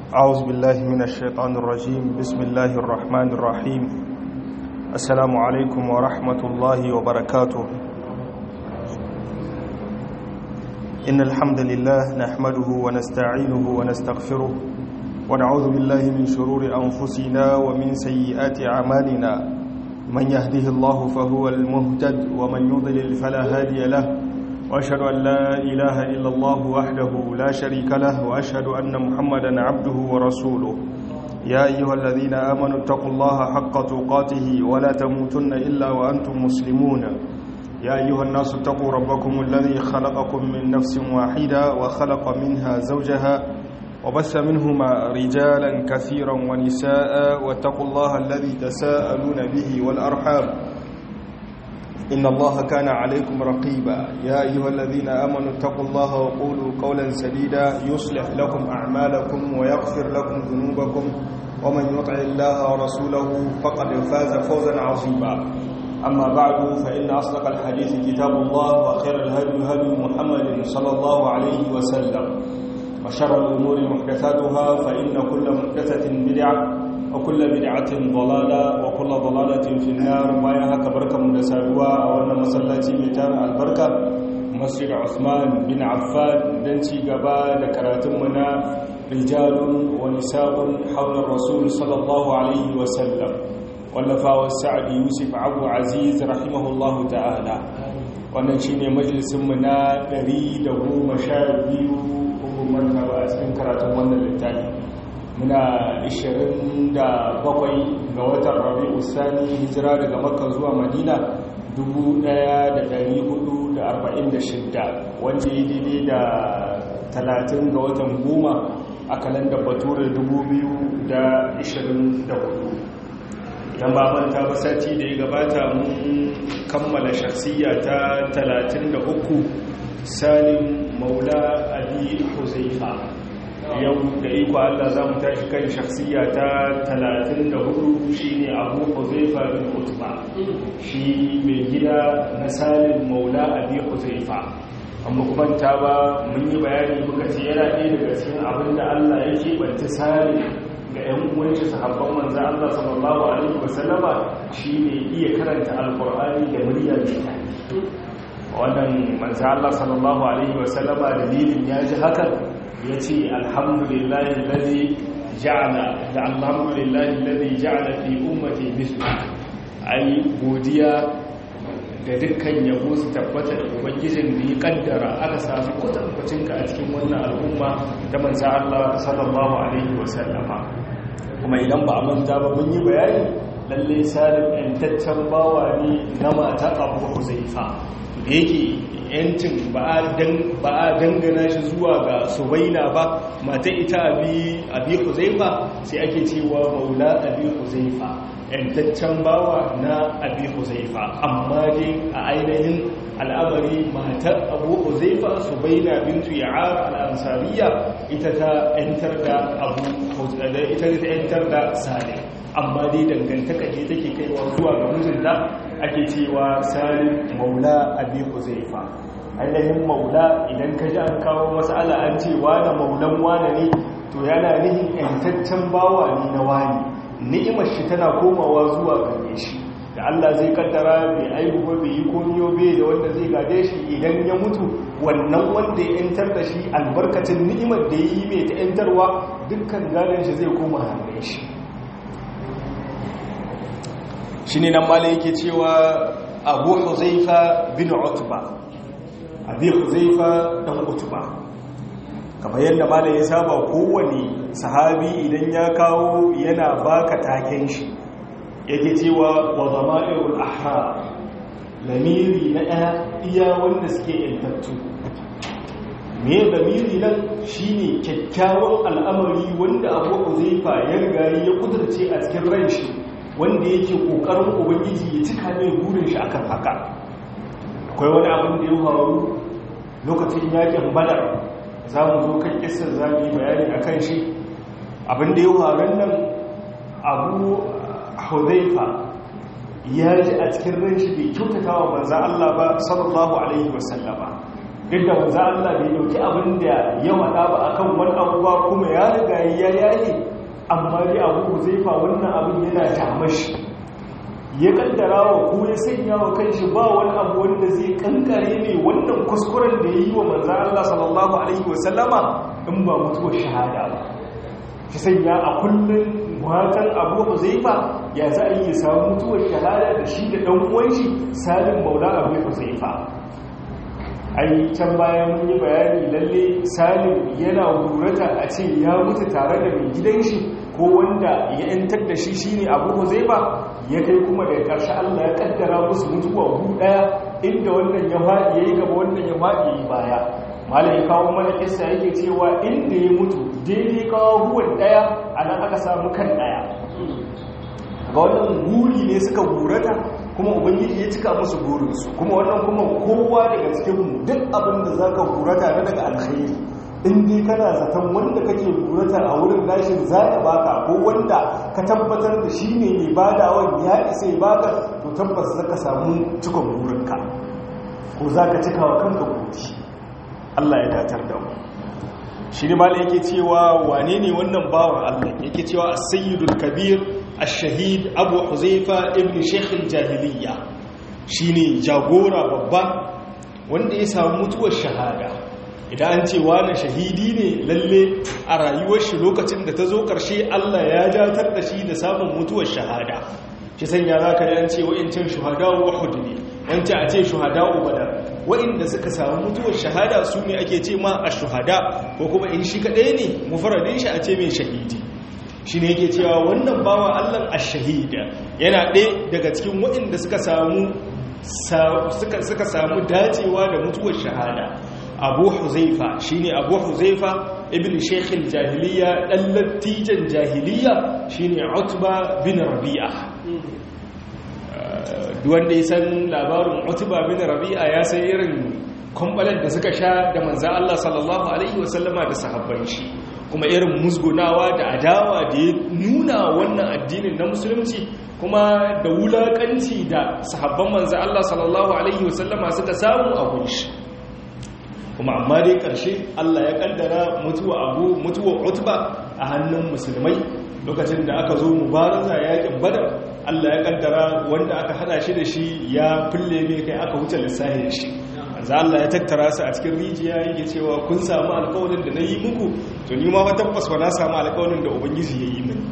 أعوذ بالله من الشيطان الرجيم بسم الله الرحمن الرحيم السلام عليكم ورحمة الله وبركاته إن الحمد لله نحمده ونستعينه ونستغفره ونعوذ بالله من شرور أنفسنا ومن سيئات أعمالنا من يهده الله فهو المهتد ومن يضلل فلا هادي له وأشهد أن لا إله إلا الله وحده لا شريك له وأشهد أن محمدا عبده ورسوله يا أيها الذين آمنوا اتقوا الله حق تقاته ولا تموتن إلا وأنتم مسلمون يا أيها الناس اتقوا ربكم الذي خلقكم من نفس واحدة وخلق منها زوجها وبث منهما رجالا كثيرا ونساء واتقوا الله الذي تساءلون به والأرحام إن الله كان عليكم رقيبا يا أيها الذين آمنوا اتقوا الله وقولوا قولا سديدا يصلح لكم أعمالكم ويغفر لكم ذنوبكم ومن يطع الله ورسوله فقد فاز فوزا عظيما أما بعد فإن أصدق الحديث كتاب الله وخير الهدي هدي محمد صلى الله عليه وسلم وشر الأمور محدثاتها فإن كل محدثة بدعة وكل بدعة ضلالة وكل ضلالة في النار ما يهك بركة مدساروا وأن مسلاتي ميتان البركة مسجد عثمان بن عفان دنتي قبا لكراتمنا رجال ونساء حول الرسول صلى الله عليه وسلم واللفا والسعد يوسف عبو عزيز رحمه الله تعالى wannan shine majalisinmu na 112 hukumar ba a cikin karatun wannan littafi muna 27 ga watan rabi'u sani hijira daga makka zuwa madina 1446 wanda ya daidai da 30 ga watan goma a kalandar bature 2024 idan ba manta ba sati da ya gabata mun kammala shakhsiya ta 33 salim maula abi huzaifa yau da iko Allah za mu tashi kan shakhsiya ta 34 shine abu huzaifa bin utba shi mai gida na salim maula abi huzaifa amma kuma ta ba mun yi bayani muka ce yana ɗaya daga cikin abin da Allah ya keɓanta salim ga 'yan uwanci sahabban manzan Allah sallallahu Alaihi wasallama shi ne iya karanta alkur'ani da murya mai wannan manzan Allah sallallahu Alaihi wasallama dalilin ya ji hakan ya ce alhamdulillahi lalzi ja'ala da alhamdulillahi lalzi ja'ala fi ummati mislu ai godiya da dukkan yabo su tabbata da ubangijin da ya kaddara aka samu kwatankwacinka a cikin wannan al'umma ta manzan Allah sallallahu alaihi wasallama kuma idan ba a manta ba mun yi bayani lalle salim yantaccen bawa ne na mata abu huzaifa da yake yancin ba a dangana shi zuwa ga subaina ba mata ita abi huzaifa sai ake cewa maula abi huzaifa yantaccen bawa na abi huzaifa amma dai a ainihin al'amari matar abu huzaifa subaina bintu ya'ar al'ansariya ita ta yantar da abu ita ta yantar da salim amma dai dangantaka ce take kaiwa zuwa ga mijinta ake cewa salim maula abi huzaifa ainihin maula idan ka ji an kawo masala an ce wane maulan wane ne to yana nihin yantaccen bawa ne na wani ni'imar shi tana komawa zuwa gare shi da Allah zai kaddara bai aihu ba bai yi komiyo bai da wanda zai gade shi idan ya mutu wannan wanda ya yantar da shi albarkacin ni'imar da ya yi mai ta yantarwa dukkan gadon shi zai koma hannun shi shi ne nan mala yake cewa abu huzaifa bin utba abu huzaifa dan utba kamar yadda mala ya saba kowane sahabi idan ya kawo yana baka taken shi yake cewa wa zama'irul ahra lamiri na ɗaya iya wanda suke yantattu me lamiri nan shine kyakkyawan al'amari wanda abu huzaifa ya riga ya kudurce a cikin ran shi wanda yake kokarin ubangiji ya cika mai burin shi akan haka akwai wani abin da ya faru lokacin yakin badar za mu zo kan kisar za mu yi bayani a kan shi abin da ya faru nan abu hudaifa ya ji a cikin ran shi bai kyautata wa manza Allah ba sallallahu alaihi wasallama duk da wanzu Allah bai dauki abin da ya wada ba akan wani abuwa kuma ya riga ya yayi amma dai abu huzaifa wannan abin yana tamashi ya kaddara wa ko ya sanya wa kanshi ba wani abu wanda zai kankare ne wannan kuskuren da ya yi wa manzo Allah sallallahu alaihi wasallama in ba mutuwar shahada ba shi sanya a kullum matan abu huzaifa ya za a yi samu mutuwar shahada da shi da ɗan uwanshi salim maula abu huzaifa ai can bayan mun yi bayani lalle salim yana gurata a ce ya mutu tare da mai gidan shi ko wanda ya yantar da shi shine abu huzaifa ya kai kuma daga ƙarshe Allah ya kaddara musu mutuwa hu daya inda wannan ya faɗi yayi gaba wannan ya faɗi yayi baya malai kawo mana kissa yake cewa inda ya mutu daidai kawo huwan daya anan aka samu kan daya ga wannan guri ne suka gurata kuma ubangiji ya cika musu burinsu kuma wannan kuma kowa daga cikin duk abin da zaka gurata na daga alkhairi in dai kana zaton wanda kake gurata a wurin nashin za ya baka ko wanda ka tabbatar da shi ne mai badawan ya isa ya baka to tabbas zaka samu cikon burinka ko zaka cika wa kanka gudi Allah ya datar da mu shi ne malai yake cewa wane ne wannan bawan Allah yake cewa as-sayyidul kabir ash-shahid abu huzaifa ibn shaykh al-jahiliyya shine jagora babba wanda ya samu mutuwar shahada idan an ce wani shahidi ne lalle a rayuwar shi lokacin da ta zo ƙarshe Allah ya jatar da shi da samun mutuwar shahada shi sanya za ka yan ce wa'incan shuhada wahud ne wancan a ce shuhada ubadar wa'inda suka samu mutuwar shahada su ne ake ce ma a shuhada ko kuma in shi kaɗai ne mufaradin shi a ce mai shahidi shi ne yake cewa wannan bawa Allah a shahida yana ɗaya daga cikin wa'inda suka samu suka samu dacewa da mutuwar shahada abu huzaifa shine abu huzaifa ibn shekhil jahiliya dan lattijan jahiliya shine utba bin rabi'a duwanda ya san labarin utba bin rabi'a ya san irin kwambalar da suka sha da manzan Allah sallallahu alaihi wasallama da sahabban shi kuma irin musgunawa da adawa da ya nuna wannan addinin na musulunci kuma da wulakanci da sahabban manzan Allah sallallahu alaihi wasallama suka samu a gunshi kuma amma dai ƙarshe Allah ya ƙaddara mutuwa abu mutuwa utba a hannun musulmai lokacin da aka zo mubaraza yakin badar Allah ya ƙaddara wanda aka hada shi da shi ya fulle mai kai aka wuce lissahi da shi azza Allah ya tattara su a cikin rijiya yake cewa kun samu alƙawarin da na yi muku to ni ma fa tabbas ba na samu alƙawarin da ubangiji ya yi mini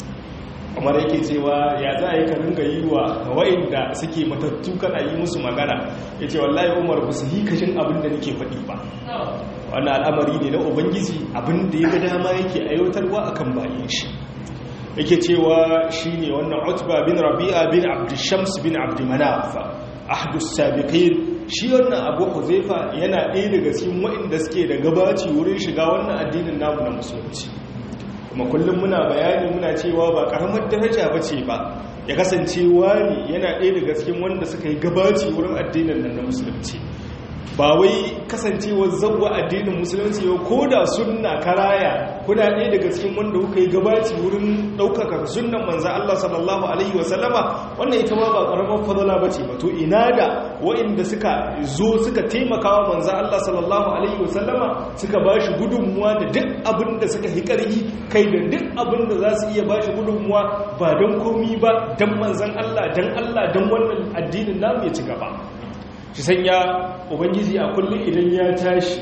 kamar yake cewa ya za a yi ka ringa yi wa wa'inda suke matattu kana yi musu magana ya ce wallahi umar ba su yi kashin abin da nake faɗi ba wannan al'amari ne na ubangiji abin da ya ga dama yake aiwatarwa a kan bayan shi yake cewa shi ne wannan utba bin rabi'a bin abdushams bin abdumanaf ahdus sabiqin shi wannan abu huzaifa yana ɗaya daga cikin wa'inda suke da gabaci wurin shiga wannan addinin namu na musulunci kuma kullum muna bayani muna cewa ba karamar daraja ba ce ba ya kasance wani yana ɗaya daga cikin wanda suka yi gabaci wurin addinin nan na musulunci ba wai kasancewar zauwa addinin musulunci yau ko da sunna karaya kuna ɗaya daga cikin wanda kuka yi gabaci wurin ɗaukaka sunnan manzan Allah sallallahu alaihi wasallama wannan ita ma ba ƙaramar fadala ba ce ba to ina da wa'inda suka zo suka taimaka wa manzan Allah sallallahu alaihi wasallama suka ba shi gudunmuwa da duk abin da suka yi ƙarfi kai da duk abin da za su iya ba shi gudunmuwa ba don komi ba don manzan Allah don Allah don wannan addinin namu ya ci gaba shi sanya ubangiji a kullum idan ya tashi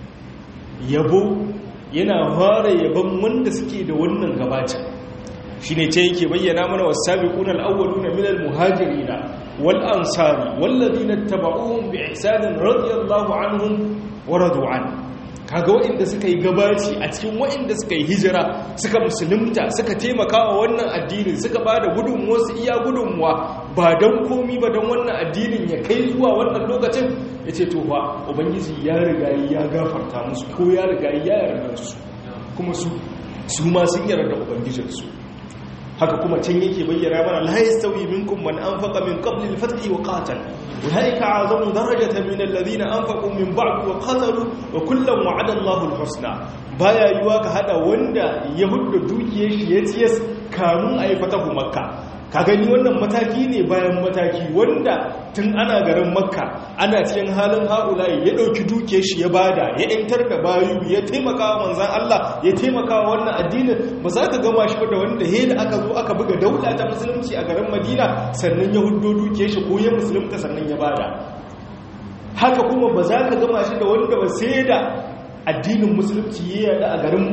yabo yana fara yabon wanda suke da wannan gabacin shi ne ce yake bayyana mana wasu sabiquna al-awwaluna min al-muhajirina wal ansari wallazina tabauhum bi ihsanin radiyallahu anhum wa radu an kaga waɗanda suka yi gabaci a cikin waɗanda suka yi hijira suka musulunta suka taimaka wa wannan addinin suka ba da gudunmuwa su iya gudunmuwa ba don komi ba don wannan addinin ya kai zuwa wannan lokacin ya ce to ba ubangiji ya riga ya gafarta musu ko ya riga ya yarda su kuma su su ma sun yarda ubangijinsu haka kuma can yake bayyana mana la yastawi minkum man anfaqa min qabli al-fath wa qatal ulaika a'zamu darajatan min alladhina anfaqu min ba'd wa qatalu wa kullan wa'ada Allahu al-husna baya yiwa ka hada wanda ya hudda dukiyar shi ya ciyas kamun ayi fatahu makka ka gani wannan mataki ne bayan mataki wanda tun ana garin makka ana cikin halin haulayi ya ɗauki duke shi ya bada ya yantar da bayu ya taimaka wa manzan Allah ya taimaka wa wannan addinin ba za ka gama shi da wanda he da aka zo aka buga daula ta musulunci a garin madina sannan ya hudo duke shi ko ya musulunta sannan ya bada haka kuma ba za ka gama shi da wanda ba sai da addinin musulunci ya yada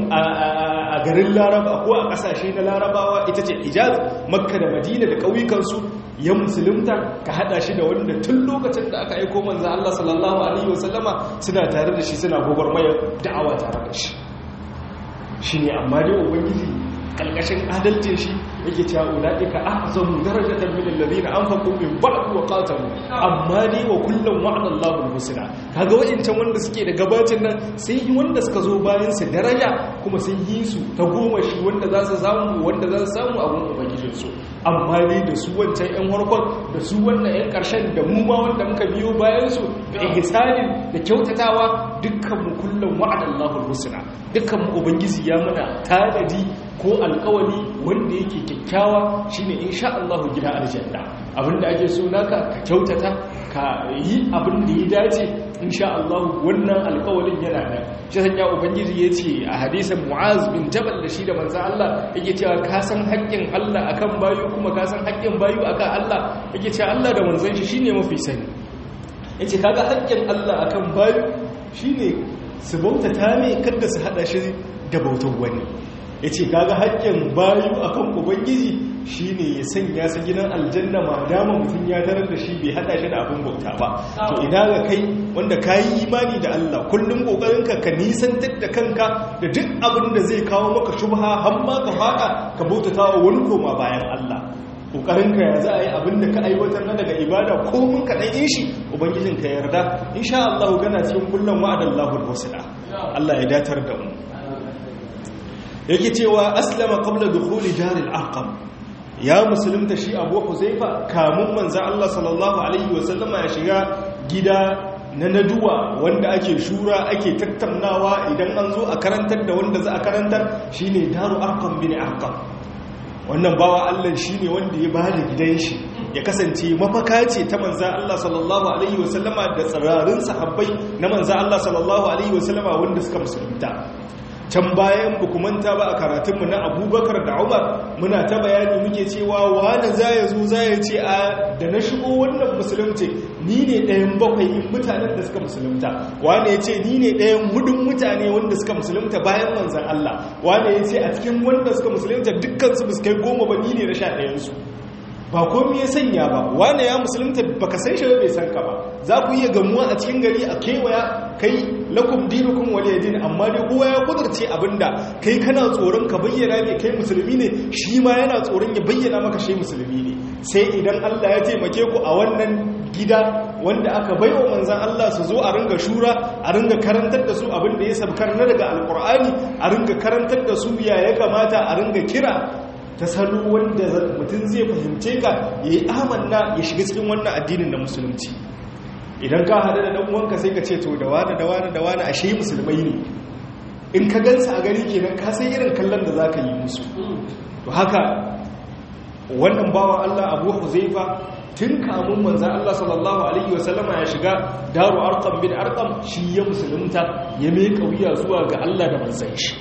a garin laraba ko a kasashe na larabawa ita ce ijaz makka da madina da ƙauyukansu ya musulunta ka hada shi da wanda tun lokacin da aka aiko manzo Allah sallallahu alaihi wasallama suna tare da shi suna gwagwarmayar da'awa tare da shi shine amma dai ubangiji kalkashin adalcin shi yake cewa ulaika ahzamu darajatan min alladhina anfaqu min ba'd wa qatalu amma dai wa kullum wa'ada Allahu al-husna kaga wa'incan wanda suke da gabacin nan sai yi wanda suka zo bayan su daraja kuma sun yi su ta goma shi wanda za su samu wanda za su samu abun ubangijin su amma dai da su wancan yan harkon da su wannan yan karshen da mu ma wanda muka biyo bayan su da ihsanin da kyautatawa dukkan mu kullum wa'ada Allahu al-husna dukkan mu ubangiji ya mana tanadi ko alkawali wanda yake kyakkyawa shine insha Allah gida aljanna abinda ake so naka ka kyautata ka yi abin da ya dace insha Allah wannan alkawalin yana nan shi sanya ubangiji yace a hadisin Mu'az bin Jabal da shi da manzo Allah yake cewa ka san haƙƙin Allah akan bayu kuma ka san haƙƙin bayu akan Allah yake cewa Allah da manzon shi shine mafi sani yace kaga haƙƙin Allah akan bayu shine su bautata ne kada su hada shi da bautar wani ya ce kaga haƙƙin bayu akan ubangiji shi ne ya sanya su gidan aljanna ma dama mutum ya tarar da shi bai haɗa shi da abin bauta ba to ina ga kai wanda ka yi imani da Allah kullum ƙoƙarinka ka nisantar da kanka da duk abin da zai kawo maka shubha har ma ka faɗa ka bautata wa wani koma bayan Allah ƙoƙarinka ya za a yi abin da ka aiwatar na daga ibada ko mun ka ɗan shi ubangijinka ya yarda insha Allah gana cikin kullum wa'adallahu al-husna Allah ya datar da mu yake cewa aslama qabla dukhuli daril arqam ya musulunta shi abu huzaifa kamun manzo Allah sallallahu alaihi wasallama ya shiga gida na naduwa wanda ake shura ake tattaunawa idan an zo a karantar da wanda za a karantar shine daru arqam bin arqam wannan bawa Allah shine wanda ya bada gidan shi ya kasance mafaka ce ta manza Allah sallallahu alaihi wasallama da tsirarin sahabbai na manza Allah sallallahu alaihi wasallama wanda suka musulunta can bayan bukumanta ba a karatunmu na abubakar da umar muna ta bayani muke cewa wani za ya zo za ya ce a da na shigo wannan musulunci ni ne ɗayan bakwai in mutanen da suka musulunta wani ya ce ni ne ɗayan hudun mutane wanda suka musulunta bayan manzan Allah wani ya ce a cikin wanda suka musulunta dukkansu ba su kai goma ba ni ne na sha ɗayansu ba komi ya sanya ba wane ya musulunta baka san shi bai san ka ba za ku iya gamuwa a cikin gari a kewaya kai lakum dinukum waliyadin amma dai kowa ya kudurce abinda kai kana tsoron ka bayyana ne kai musulmi ne shi ma yana tsoron ya bayyana maka shi musulmi ne sai idan Allah ya taimake ku a wannan gida wanda aka baiwa manzan Allah su zo a ringa shura a ringa karantar da su abin da ya sabkar na daga alkur'ani a ringa karantar da su ya ya kamata a ringa kira ta salo wanda mutum zai fahimce ka ya yi amanna ya shiga cikin wannan addinin na musulunci idan ka haɗu da ɗan'uwanka sai ka ce to da wane da wane da wane ashe musulmai ne in ka gansa a gari kenan ka sai irin kallon da za ka yi musu to haka wannan bawan allah abu huzaifa tun kamun manzan allah sallallahu alaihi wasallama ya shiga daru arkam bin arkam shi ya musulunta ya mai kauya zuwa ga allah da manzan shi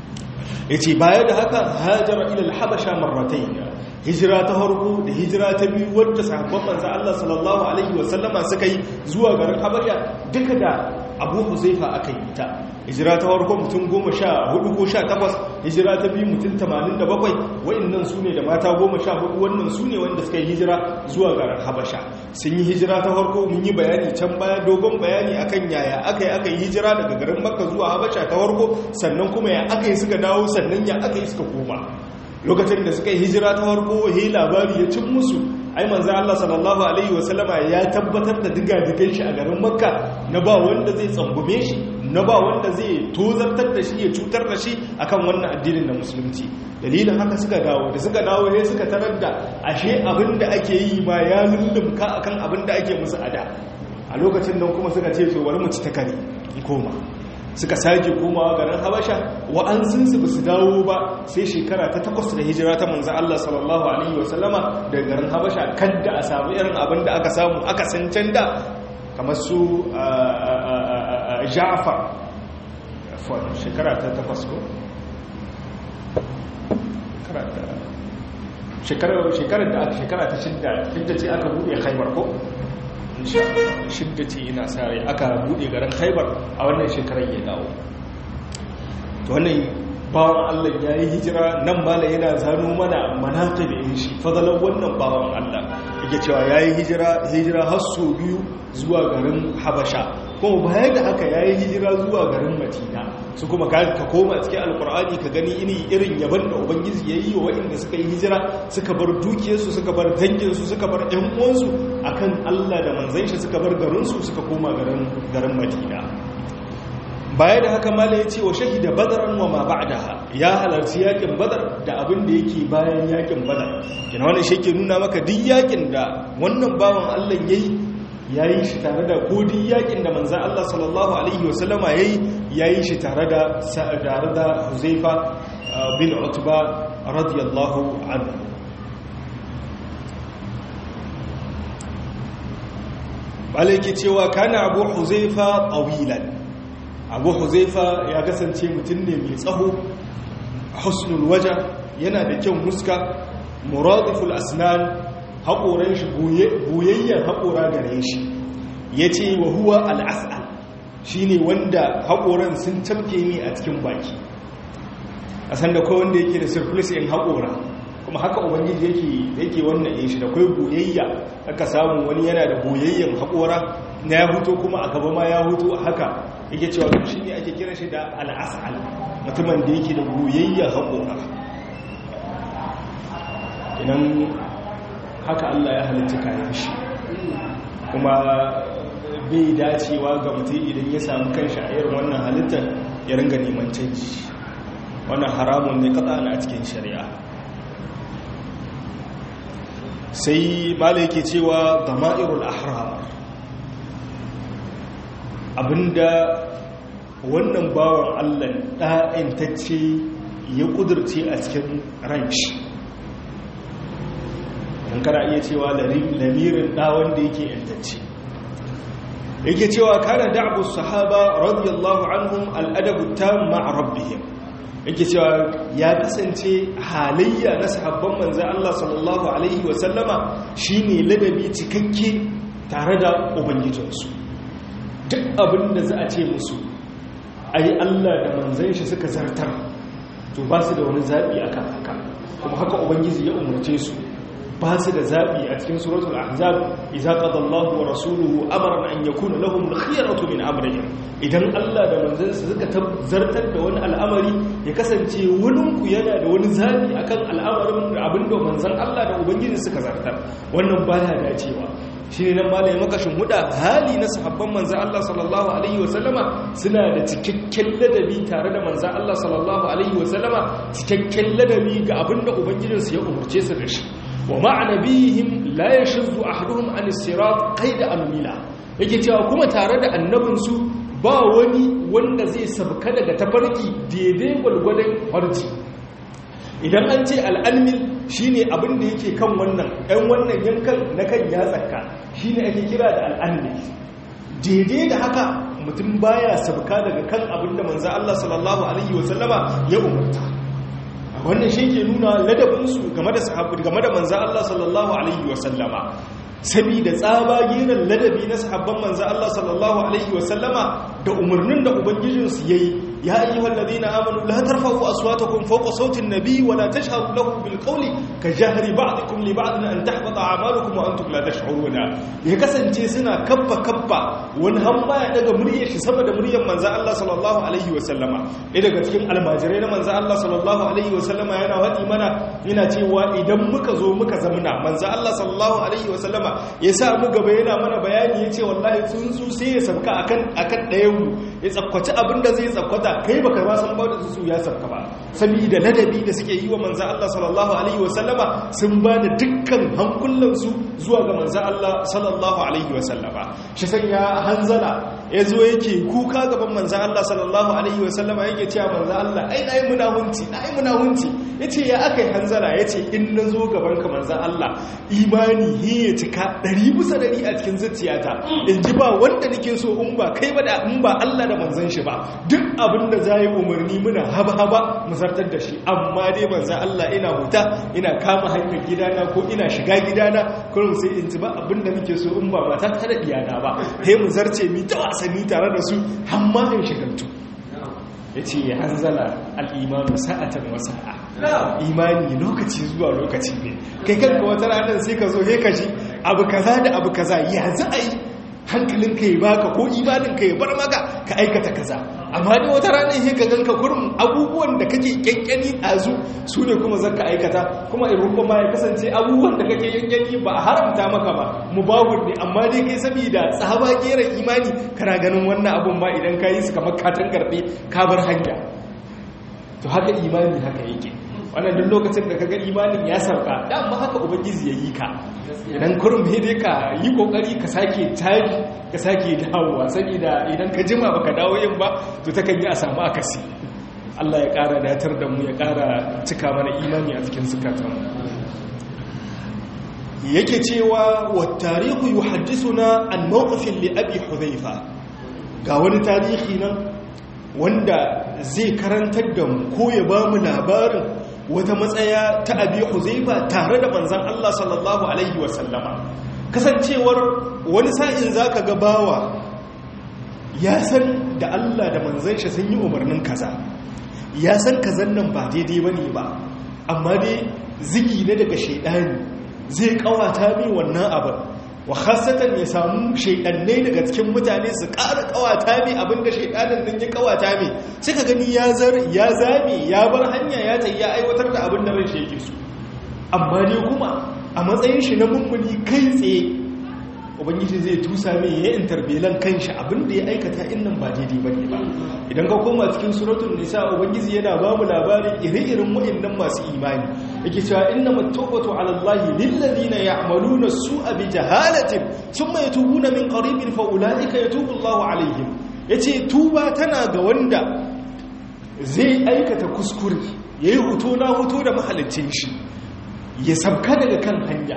ya ce baya da haka hajjara ilal habasha marratai hijira ta harko da hijira ta biyu wadda sahabban manzo Allah sallallahu alaihi wasallama suka yi zuwa garin habasha duka da abu huzaifa aka yi ta hijira ta harko mutum goma sha hudu ko sha takwas hijira ta biyu mutum tamanin da bakwai wa'annan su ne da mata goma sha hudu wannan su ne wanda suka yi hijira zuwa garin habasha sun yi hijira ta harko mun yi bayani can baya dogon bayani akan yaya aka yi aka yi hijira daga garin makka zuwa habasha ta harko sannan kuma ya aka yi suka dawo sannan ya aka yi suka koma lokacin da suka yi hijira ta farko he labari ya cin musu ai manzo Allah sallallahu alaihi wasallama ya tabbatar da diga-digan shi a garin Makka na ba wanda zai tsambume shi na ba wanda zai tozartar da shi ya cutar da shi akan wannan addinin na musulunci dalilin haka suka dawo da suka dawo ne suka tarar da ashe abinda ake yi ma ya lullumka akan abinda ake musu ada a lokacin nan kuma suka ce to bari mu ci ta kare koma suka sake komawa garin habasha wa'ansunsu ba su dawo ba sai shekara ta takwas da hijira ta manzan Allah sallallahu Alaihi wasallama daga garin habasha kadda a samu irin abin da aka samu aka san can da kamar su ja'afar shekara ta takwas ko? shekarar da aka shekara ta shidda shidda ce aka buɗe haibar ko? shidda ce ina sare aka buɗe garin haibar a wannan shekarar ya dawo wannan bawan Allah ya yi hijira nan mala yana zano mana manata da yin shi fadalar wannan bawan Allah yake cewa ya yi hijira hijira har so biyu zuwa garin habasha kuma baya da haka ya yi hijira zuwa garin matina su kuma ka koma cikin alkur'ani ka gani ini irin yaban da ubangiji ya yi wa waɗanda suka yi hijira suka bar dukiyarsu suka bar danginsu suka bar ɗan uwansu akan allah da manzan shi suka bar garinsu suka koma garin matina baya da haka mala ya ce wa shahida badaran wa ma ba'daha ya halarci yakin badar da abin da yake bayan yakin badar kina wannan shi ke nuna maka duk yakin da wannan bawan allah yayi ya yi shi tare da kodin yakin da manzan Allah sallallahu Alaihi wasallama ya yi ya yi shi tare da tare da huzaifa bin utba radiyallahu anhu ke cewa kana abu huzaifa ƙawilan abu huzaifa ya kasance mutum ne mai tsaho husnul waja yana da kyan muska muradiful asnan haƙoran shi boyayyen haƙora gare shi ya ce wa huwa al'as'al shi ne wanda haƙoran sun camke ne a cikin baki a sanda kawai wanda yake da surplus in haƙora kuma haka ubangiji yake yake wannan yin shi da kai boyayya aka samu wani yana da boyayyen haƙora na ya huto kuma a gaba ma ya huto haka yake cewa shi ne ake kira shi da al'as'al mutumin da yake da boyayyen haƙora idan haka Allah ya halitta kayan shi kuma bai dacewa ga mutum idan ya samu kanshi a irin wannan halittar ya ringa neman canji wannan haramun ne kada na cikin shari'a sai mala yake cewa dama'irul ahram abinda wannan bawan Allah ɗa'intacce ya ƙudurce a cikin ranshi in kana iya cewa lamirin da wanda yake yantacce yake cewa kana da'bu sahaba radiyallahu anhum al'adabu tam ma'a rabbihim yake cewa ya kasance halayya na sahabban manzon Allah sallallahu alaihi wa sallama shine ladabi cikakke tare da ubangijinsu duk abin da za a ce musu ai Allah da manzon shi suka zartar to ba su da wani zabi akan haka kuma haka ubangiji ya umarce su ba su da zaɓi a cikin suratul ahzab idza qada Allahu wa rasuluhu amran an yakuna lahum al-khiyaratu min amrihim idan Allah da manzansa suka zartar da wani al'amari ya kasance wurin ku yana da wani zaɓi akan al'amarin abinda manzan Allah da ubangiji suka zartar wannan baya dacewa shi ne nan malaye makashin huda hali na sahabban manzan Allah sallallahu alaihi wasallama suna da cikakken ladabi tare da manzan Allah sallallahu alaihi wasallama cikakken ladabi ga abinda ubangijinsu ya umarce su da shi wa ma'ana bihim la yashzu ahaduhum an as-sirat qaida amila yake cewa kuma tare da annabinsu ba wani wanda zai sabka daga tafarki daidai gwalgwadon farji idan an ce al'almil shine abin da yake kan wannan ɗan wannan yankan na kan yatsarka shine ake kira da al'almil daidai da haka mutum baya sabka daga kan abin da manzo Allah sallallahu alaihi wasallama ya umarta wannan shi ke nuna ladabinsu game da sahabu game da manzan Allah sallallahu Alaihi wasallama sabida tsabagiran ladabi na sahabban manzan Allah sallallahu Alaihi wasallama da umarnin da Ubangijinsu ya yi ya yi wallazi na amonu la tarfahu aswatakum fawqa sautin nabi wa la tashharu lahu bil qawli ka jahri ba'dikum li ba'din an tahbata a'malukum wa antum la tash'uruna ya kasance suna kabba kabba wani hamma ya daga muryar shi sama da muryar manzan Allah sallallahu alaihi wa sallama ɗaya daga cikin almajirai na manzan Allah sallallahu alaihi wa sallama yana wadi mana yana cewa idan muka zo muka zamna manzan Allah sallallahu alaihi wa sallama ya sa mu gaba yana mana bayani ya ce wallahi tsuntsu sai ya sabka akan akan ɗayan mu ya tsakwaci abin da zai tsakwata kai baka ba san ba da su ya sabka ba saboda ladabi da suke yi wa manzo Allah sallallahu alaihi wasallama sun ba da dukkan hankulan su zuwa ga manzo Allah sallallahu alaihi wasallama shi sanya hanzala ya zo yake kuka gaban manzan Allah sallallahu alaihi wasallama yake cewa manzan Allah ai na yi munahunci na yi munahunci ya ce ya aka yi hanzara ya ce in na zo gaban ka manzan Allah imani he ya cika ɗari bisa ɗari a cikin zuciyata in ji ba wanda nake so in ba kai ba da in ba Allah da manzan shi ba duk abin da za yi umarni muna haba haba mu zartar da shi amma dai manzan Allah ina huta ina kama hanyar gidana ko ina shiga gidana kullum sai in ji ba abin da nake so in ba mata ta da iyana ba sai mu zarce mi ta wasanni tare da su har ma in shigantu yace ya hanzala al-imanu sa'atan wa sa'a imani lokaci zuwa lokaci ne kai kanka wata ranar sai ka zo he ka ji abu kaza da abu kaza ya za a yi hankalin ka ya baka ko imanin ka ya bar maka ka aikata kaza amma ne wata ranar he ka ganka kurum abubuwan da kake kyankyani a zu su ne kuma zaka aikata kuma in rubba ma ya kasance abubuwan da kake kyankyani ba a haramta maka ba mubahun ne amma dai kai saboda tsaba geran imani kana ganin wannan abun ma idan ka yi su kamar katon garbe ka bar hanya to haka imani haka yake wannan duk lokacin da kaga imanin ya sauka dama haka ubangiji ya yi ka idan kurum dai ka yi kokari ka sake tari ka sake dawowa saboda idan ka jima baka dawo yin ba to takan yi a samu akasi Allah ya ƙara datar da mu ya ƙara cika mana imani a cikin zukatanmu yake cewa wa tarihu yuhaddithuna an mawqifin li abi hudhaifa ga wani tarihi nan wanda zai karantar da mu ko ya ba mu labarin wata matsaya ta abi huzaifa tare da manzan Allah sallallahu alaihi wasallama kasancewar wani sa'in zaka ga bawa ya san da Allah da manzan shi sun yi umarnin kaza ya san kazan nan ba daidai bane ba amma dai zigi ne daga shaidani zai kawata mai wannan abin wa khasatan ya samu shaidannai daga cikin mutane su ƙara kawata mai abinda shaidanin nan ya kawata mai sai ka gani ya zame ya bar hanya ya ta ya aiwatar da abin da ran shi yake so amma dai kuma a matsayin shi na mummuni kai tsaye ubangiji zai tusa mai ya interbelan kanshi abinda ya aikata innan ba daidai ba ne ba idan ka koma cikin suratun nisa ubangiji yana ba mu labarin ire-iren wa'annan masu imani yake cewa inna mattawbatu ala allahi lil ladina ya'maluna su'a bi jahalatin thumma yatubuna min qaribin fa ulaika yatubu allahu alaihim yace tuba tana ga wanda zai aikata kuskure yayi huto na huto da mahalicin shi ya sabka daga kan hanya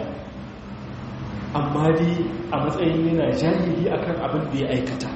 amma dai a matsayin yana jahili akan abin da ya aikata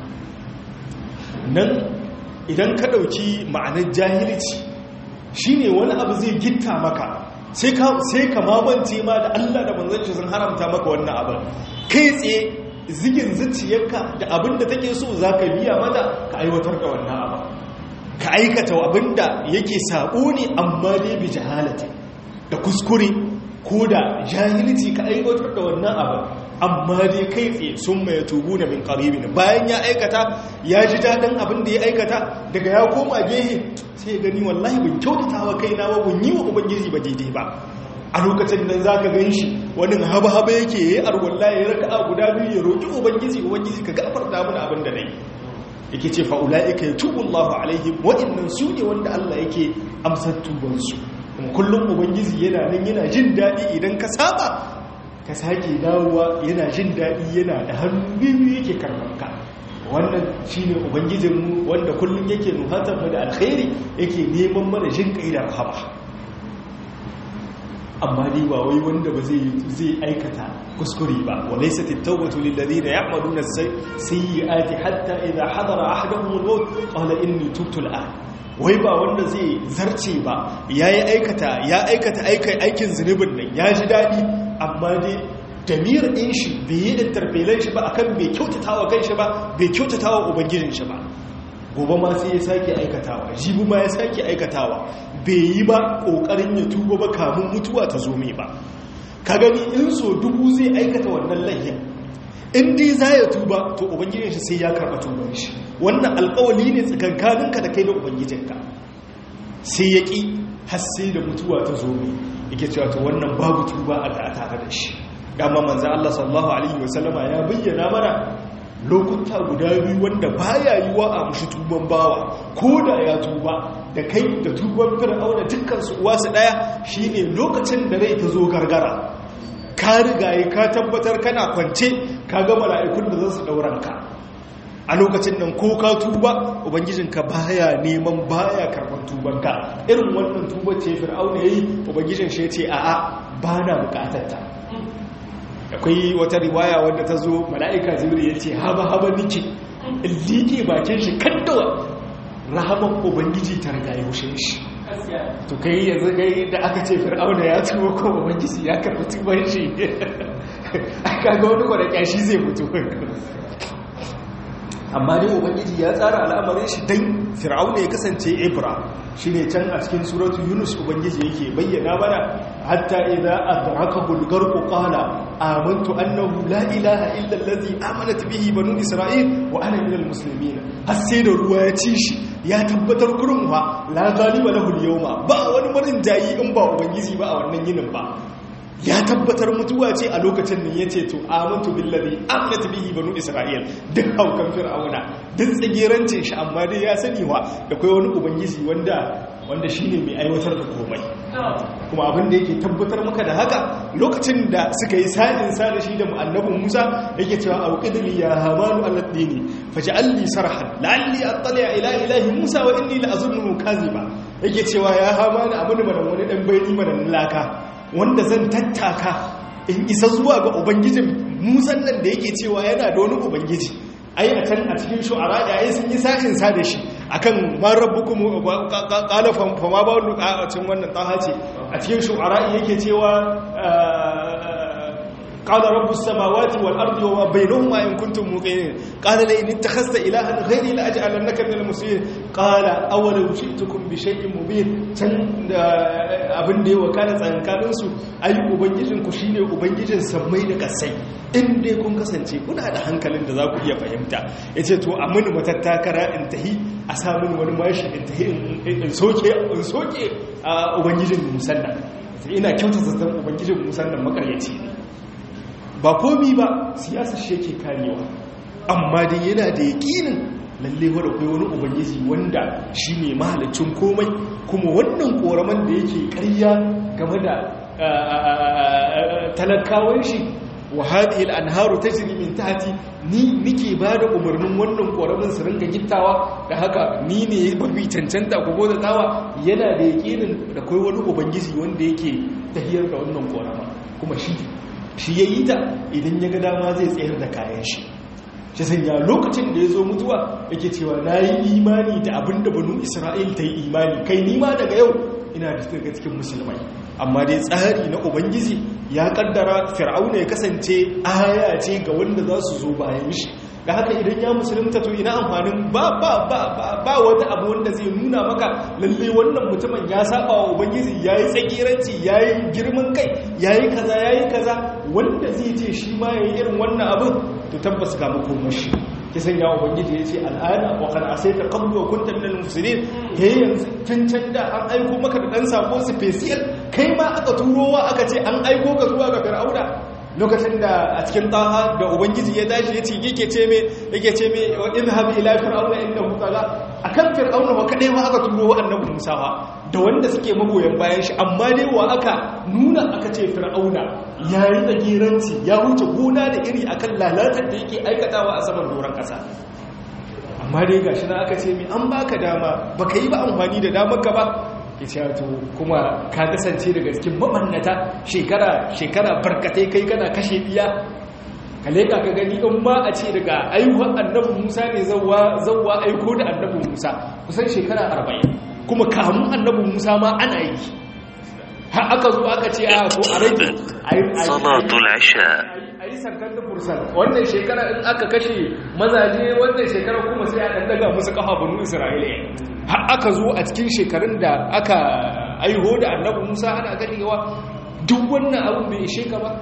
nan idan ka ɗauki ma'anar jahilci shine wani abu zai gitta maka sai ka mamance ma da Allah da manzanci sun haramta maka wannan abin kai tsaye zigin zuciyarka da abin da take so za ka biya mata ka aiwatar da wannan abin ka aikata abin da yake saɓo ne amma dai bi jahalati da kuskure ko da jahilci ka aiwatar da wannan abin amma dai kai tsaye sun mai tubu na min karibin bayan ya aikata ya ji daɗin abin da ya aikata daga ya koma gehe sai gani wallahi bin kyautata wa kai na bin yi wa ubangiji ba daidai ba a lokacin nan za ka gan shi wani haba-haba yake ya yi arwalla ya raka a guda biyu ya roƙi ubangiji ubangiji ka gafar damun abin da na yi yake ce fa'ula'ika ya tubu allahu alaihim waɗannan su ne wanda allah yake amsar tubansu kullum ubangiji yana nan yana jin daɗi idan ka saba ka sake dawowa yana jin daɗi yana da hannu biyu yake karɓarka wannan shi ne ubangijinmu wanda kullum yake nuhatar mu da alkhairi yake neman mana jin ƙai da rahama amma dai ba wai wanda ba zai aikata kuskure ba walaysa at-tawbatu lil ladina ya'maluna as-sayyi'ati hatta idha hadara ahaduhum al-maut qala inni tubtu al wai ba wanda zai zarce ba yayi aikata ya aikata aikin zunubin nan ya ji daɗi amma dai damir ɗin shi bai yi interpelan shi ba akan bai kyautata wa kan shi ba bai kyautata wa ubangijin shi ba gobe ma sai ya sake aikatawa jibi ma ya sake aikatawa bai yi ba ƙoƙarin ya tuba ba kamun mutuwa ta zo mai ba ka gani in so dubu zai aikata wannan layyan in dai za ya tuba to ubangijin shi sai ya karɓa tuban shi wannan alƙawali ne tsakankaninka da kai da ubangijinka sai ya ƙi har sai da mutuwa ta zo mai yake cewa to wannan babu tuba a tare da shi dama manzo Allah sallallahu alaihi wasallama ya bayyana mana lokuta guda biyu wanda baya yiwa a mushi tuban bawa ko da ya tuba da kai da tuban fir'auna dukkan su uwa su daya shine lokacin da rai ta zo gargara ka rigaye ka tabbatar kana kwance ka ga mala'ikun da za su dauran ka a lokacin nan ko ka tuba ubangijinka baya neman baya karban tubanka irin wannan tuba ce fir'auna yayi ubangijin shi yace a'a ba na bukatar ta akwai wata riwaya wanda ta zo mala'ika jibril yace haba haba nike liƙe bakin shi kaddawa rahaman ubangiji ta riga ya hushe shi to kai yanzu gai da aka ce fir'auna ya tuba ko ubangiji ya karɓi tuban shi aka ga wani kwanakya shi zai mutu amma dai ubangiji ya tsara al'amarin shi dan fir'auna ya kasance ibra shine can a cikin suratu yunus ubangiji yake bayyana mana hatta idza adrakahu al-gharq qala amantu annahu la ilaha illa allazi amanat bihi banu isra'il wa ana minal muslimin har sai da ruwa ya ci shi ya tabbatar kurin wa la galiba lahu al-yawma ba wani marin jayi in ba ubangiji ba a wannan yinin ba ya tabbatar mutuwa ce a lokacin nan yace to amantu billazi amanat bihi banu isra'il duk haukan fir'auna duk tsagerancin shi amma dai ya sani wa da kai wani ubangiji wanda wanda shine mai aiwatar da komai kuma abin da yake tabbatar maka da haka lokacin da suka yi sa'in sa da shi da annabin Musa yake cewa auqidli ya hamanu alladini faj'alni sarhan la'alli attali ila ilahi Musa wa inni la'azunnu kaziba yake cewa ya hamanu abin da wani dan bayani mana laka wanda zan tattaka in isa zuwa ga ubangijin musan nan da yake cewa yana da wani ubangiji ai a can a cikin shu'ara da ai sun yi sashin sa da shi akan man rabbukum qala fa ma ba a cikin wannan taha ce a cikin shu'ara yake cewa قال رب السماوات والأرض وما بينهما إن كنتم موقنين قال لئن اتخذت إلها غيري لأجعلنك من المسلمين قال أولو جئتكم بشيء مبين can abin da ya wakana tsankanin su ai ubangijin ku shine ubangijin sammai da kasai in dai kun kasance kuna da hankalin da za ku iya fahimta yace to a mini matattakara in tahi a sa mini wani mashi in tahi in soke in soke ubangijin musanna ina kyautata zan ubangijin musanna makaryaci ne ba komi ba siyasa shi yake karewa amma dai yana da yakinin lalle wadda kai wani ubangiji wanda shi ne mahalicin komai kuma wannan koraman da yake karya game da talakawan shi wa hadhihi al-anharu tajri min tahti ni nike ba da umarnin wannan koramin su ringa gittawa da haka ni ne mafi cancanta ko goda tawa yana da yakinin da kai wani ubangiji wanda yake tahiyar da wannan korama kuma shi shi ya yi ta idan ya ga dama zai tsayar da kayan shi shi sanya lokacin da ya zo mutuwa yake cewa na yi imani da abin da banu isra'il ta yi imani kai nima daga yau ina da daga cikin musulmai amma dai tsari na ubangiji ya kaddara fir'auna ya kasance aya ce ga wanda za su zo bayan shi da haka idan ya musulunta to ina amfanin ba ba ba ba wata abu wanda zai nuna maka lalle wannan mutumin ya saba wa ubangiji yayi tsakiranci yayi girman kai yayi kaza yayi kaza wanda zai ce shi ma yayi irin wannan abin to tabbas ga makomashi ki sanya ubangiji ya ce al'ada wa kan asaita qablu wa kunta minal mufsidin yayi yanzu cancan da an aiko maka da dan sako special kai ma aka turowa aka ce an aiko ka zuwa ga fir'auna lokacin da a cikin taha da ubangiji ya dashi ya ce yake ce me yake ce me wa idhhab ila fir'auna innahu tagha akan fir'auna wa kadai ma aka turo wa annabi Musa wa da wanda suke magoyan bayan shi amma dai wa aka nuna aka ce fir'auna yayi tsagiranci ya huce gona da iri akan lalatar da yake aikatawa a saman doron kasa amma dai gashi na aka ce me an baka dama baka yi ba amfani da damar ka ba ya to kuma ka kasance daga cikin mabannata shekara shekara barkatai kai kana kashe biya ka leka ka gani in ma a ce daga aihuwar annabi musa ne zauwa aiko da annabi musa kusan shekara arba'in kuma kamun annabi musa ma ana yi har aka zo aka ce a so a rage salatul isha a yi sarkar da fursal wannan shekara in aka kashe mazaje wannan shekara kuma sai a ɗanɗaga musu kafa banu isra'ila har aka zo a cikin shekarun da aka aiho da annabi musa ana ganewa duk wannan abin bai ishe ka ba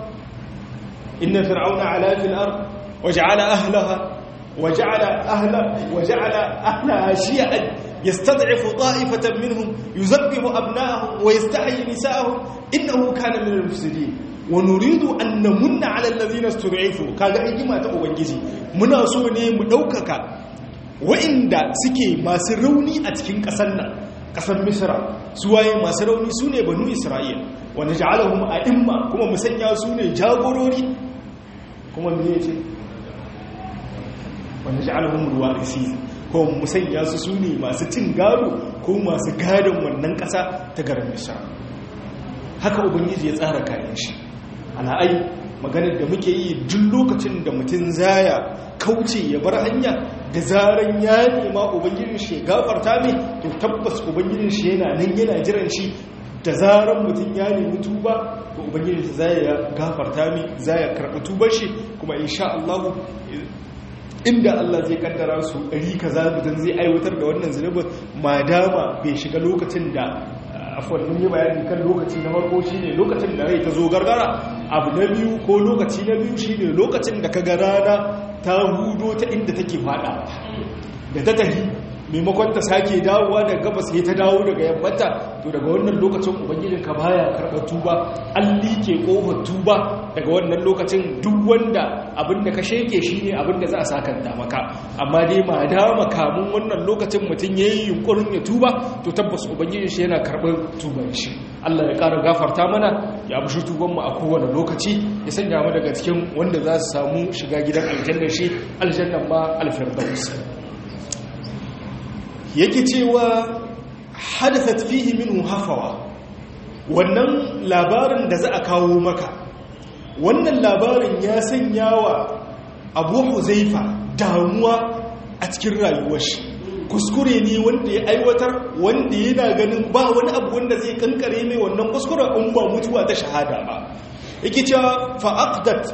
inna fir'auna ala fil ard waja'ala ahlaha waja'ala ahla waja'ala ahlaha shi'an yastad'ifu ta'ifatan minhum yuzabbihu abna'ahum wa yastahyi nisa'ahum innahu kana min al-mufsidin wa nuridu an namunna 'ala alladhina istud'ifu kaga hikima ta ubangiji muna so ne mu daukaka wa'inda suke masu rauni a cikin ƙasar nan ƙasar misra su waye masu rauni su ne banu isra'il wanda ja'alahum a'imma kuma musanya su ne jagorori kuma me yace wanda ja'alhum ruwarisi ko musanya su sune masu cin gado ko masu gadon wannan ƙasa ta garin Misra haka ubangiji ya tsara kayan shi ana ai maganar da muke yi duk lokacin da mutum zaya kauce ya bar hanya da zaran ya nema ubangijin shi ya gafarta mai to tabbas ubangijin shi yana nan yana jiran shi da zaran mutum ya nemi tuba to ubangijin shi zai ya gafarta mai zai ya karɓi tubar shi kuma insha Allah inda Allah zai kaddara su ɗari kaza mutum zai aiwatar da wannan zunubin madama bai shiga lokacin da afuwan mun yi bayani kan lokaci na farko shine lokacin da rai ta zo gargara abu na biyu ko lokaci na biyu shine lokacin da ka ga rana ta hudo ta inda take fada da ta tafi maimakon ta sake dawowa daga gabas sai ta dawo daga yammata to daga wannan lokacin ubangijin ka baya karɓar tuba an like kofar tuba daga wannan lokacin duk wanda abin da ka sheke shine abin da za a sakanta maka amma dai ma dama kamun wannan lokacin mutum yayi yunkurin ya tuba to tabbas ubangijin shi yana karɓar tuban shi Allah ya ƙara gafarta mana ya amshi tuban mu a kowane lokaci ya sanya mu daga cikin wanda za su samu shiga gidan aljanna shi aljannan ma alfirdaus yake cewa hadathat fihi minhu hafawa wannan labarin da za a kawo maka wannan labarin ya sanya wa abu huzaifa damuwa a cikin rayuwar shi kuskure ne wanda ya aiwatar wanda yana ganin ba wani abu wanda zai kankare mai wannan kuskure in ba mutuwa ta shahada ba yake cewa fa'aqdat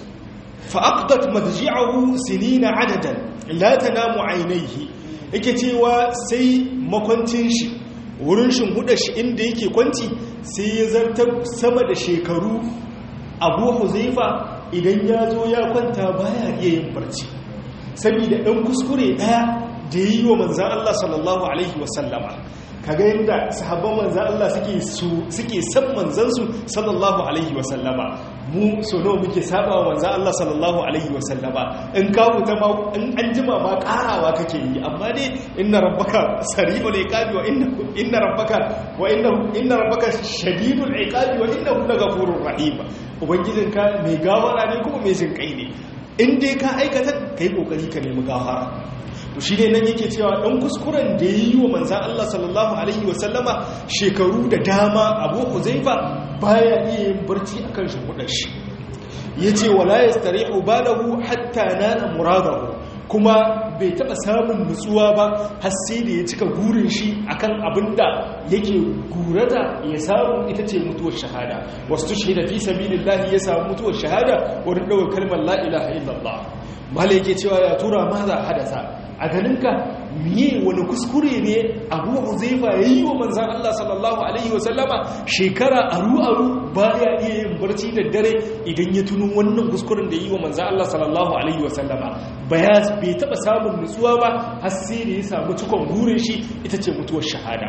fa'aqdat madji'ahu sinina adadan la tanamu aynayhi yake cewa sai makwancin shi wurin shimhuda shi inda yake kwanci sai ya zartar sama da shekaru abu huzaifa idan ya zo ya kwanta baya iya yin barci saboda ɗan kuskure ɗaya da yi wa manzan Allah sallallahu Alaihi wasallama kaga yadda sahabban manzan Allah suke san manzansu sallallahu Alaihi wasallama mu so nawa muke saba wa manzan Allah sallallahu Alaihi wasallama in kawo ta ma in an jima ma karawa kake yi amma dai inna rabbaka sari'ul iqabi wa inna rabbaka wa inna rabbaka shadidul iqabi wa innahu laghafurur rahim ubangijinka mai gawara ne kuma mai jin kai ne in dai ka aikata kai kokari ka nemi gafara to shi ne nan yake cewa ɗan kuskuren da ya yi wa manzan Allah sallallahu Alaihi wasallama shekaru da dama abu huzaifa baya iya yin barci a kan shimfiɗar shi ya ce wala ya stare ubadahu hatta nana muradahu kuma bai taɓa samun nutsuwa ba har sai da ya cika gurin shi akan abin da yake gurata ya samu ita ce mutuwar shahada wasu tushe da fi sabilillahi ya samu mutuwar shahada wurin ɗaukar kalmar la ilaha illallah malai yake cewa ya tura ma za hadasa a ganinka miye wani kuskure ne abu huzaifa ya yi wa manzan Allah sallallahu Alaihi wasallama shekara aru-aru ba ya iya yin barci da dare idan ya tuno wannan kuskuren da ya yi wa manzan Allah sallallahu Alaihi wasallama ba ya bai taɓa samun nutsuwa ba har sai da ya samu cikon burin shi ita ce mutuwar shahada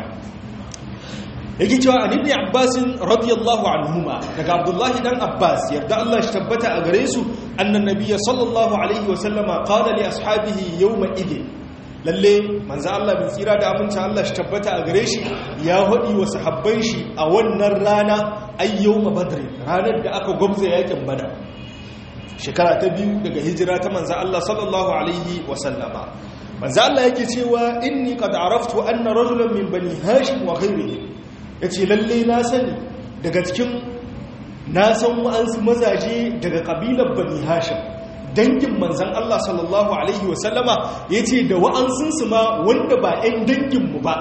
yake cewa an ibn abbasin radiyallahu anhuma daga abdullahi dan abbas yarda Allah shi tabbata a gare su annan nabiyya sallallahu alaihi wa sallama qala li ashabihi yawma idin lalle manzo Allah bin tsira da aminci Allah shi tabbata a gare shi ya hadi wa sahabban shi a wannan rana ay yawma badr ranar da aka gwabza yakin badar shekara ta biyu daga hijira ta manzo Allah sallallahu alaihi wa sallama manzo Allah yake cewa inni qad araftu anna rajulan min bani hashim wa ghayrihim ya ce lalle na sani daga cikin na san wa'ansu mazaje daga ƙabilar bani hashim dangin manzan Allah sallallahu Alaihi wasallama ya ce da wa'ansunsu ma wanda ba 'yan danginmu ba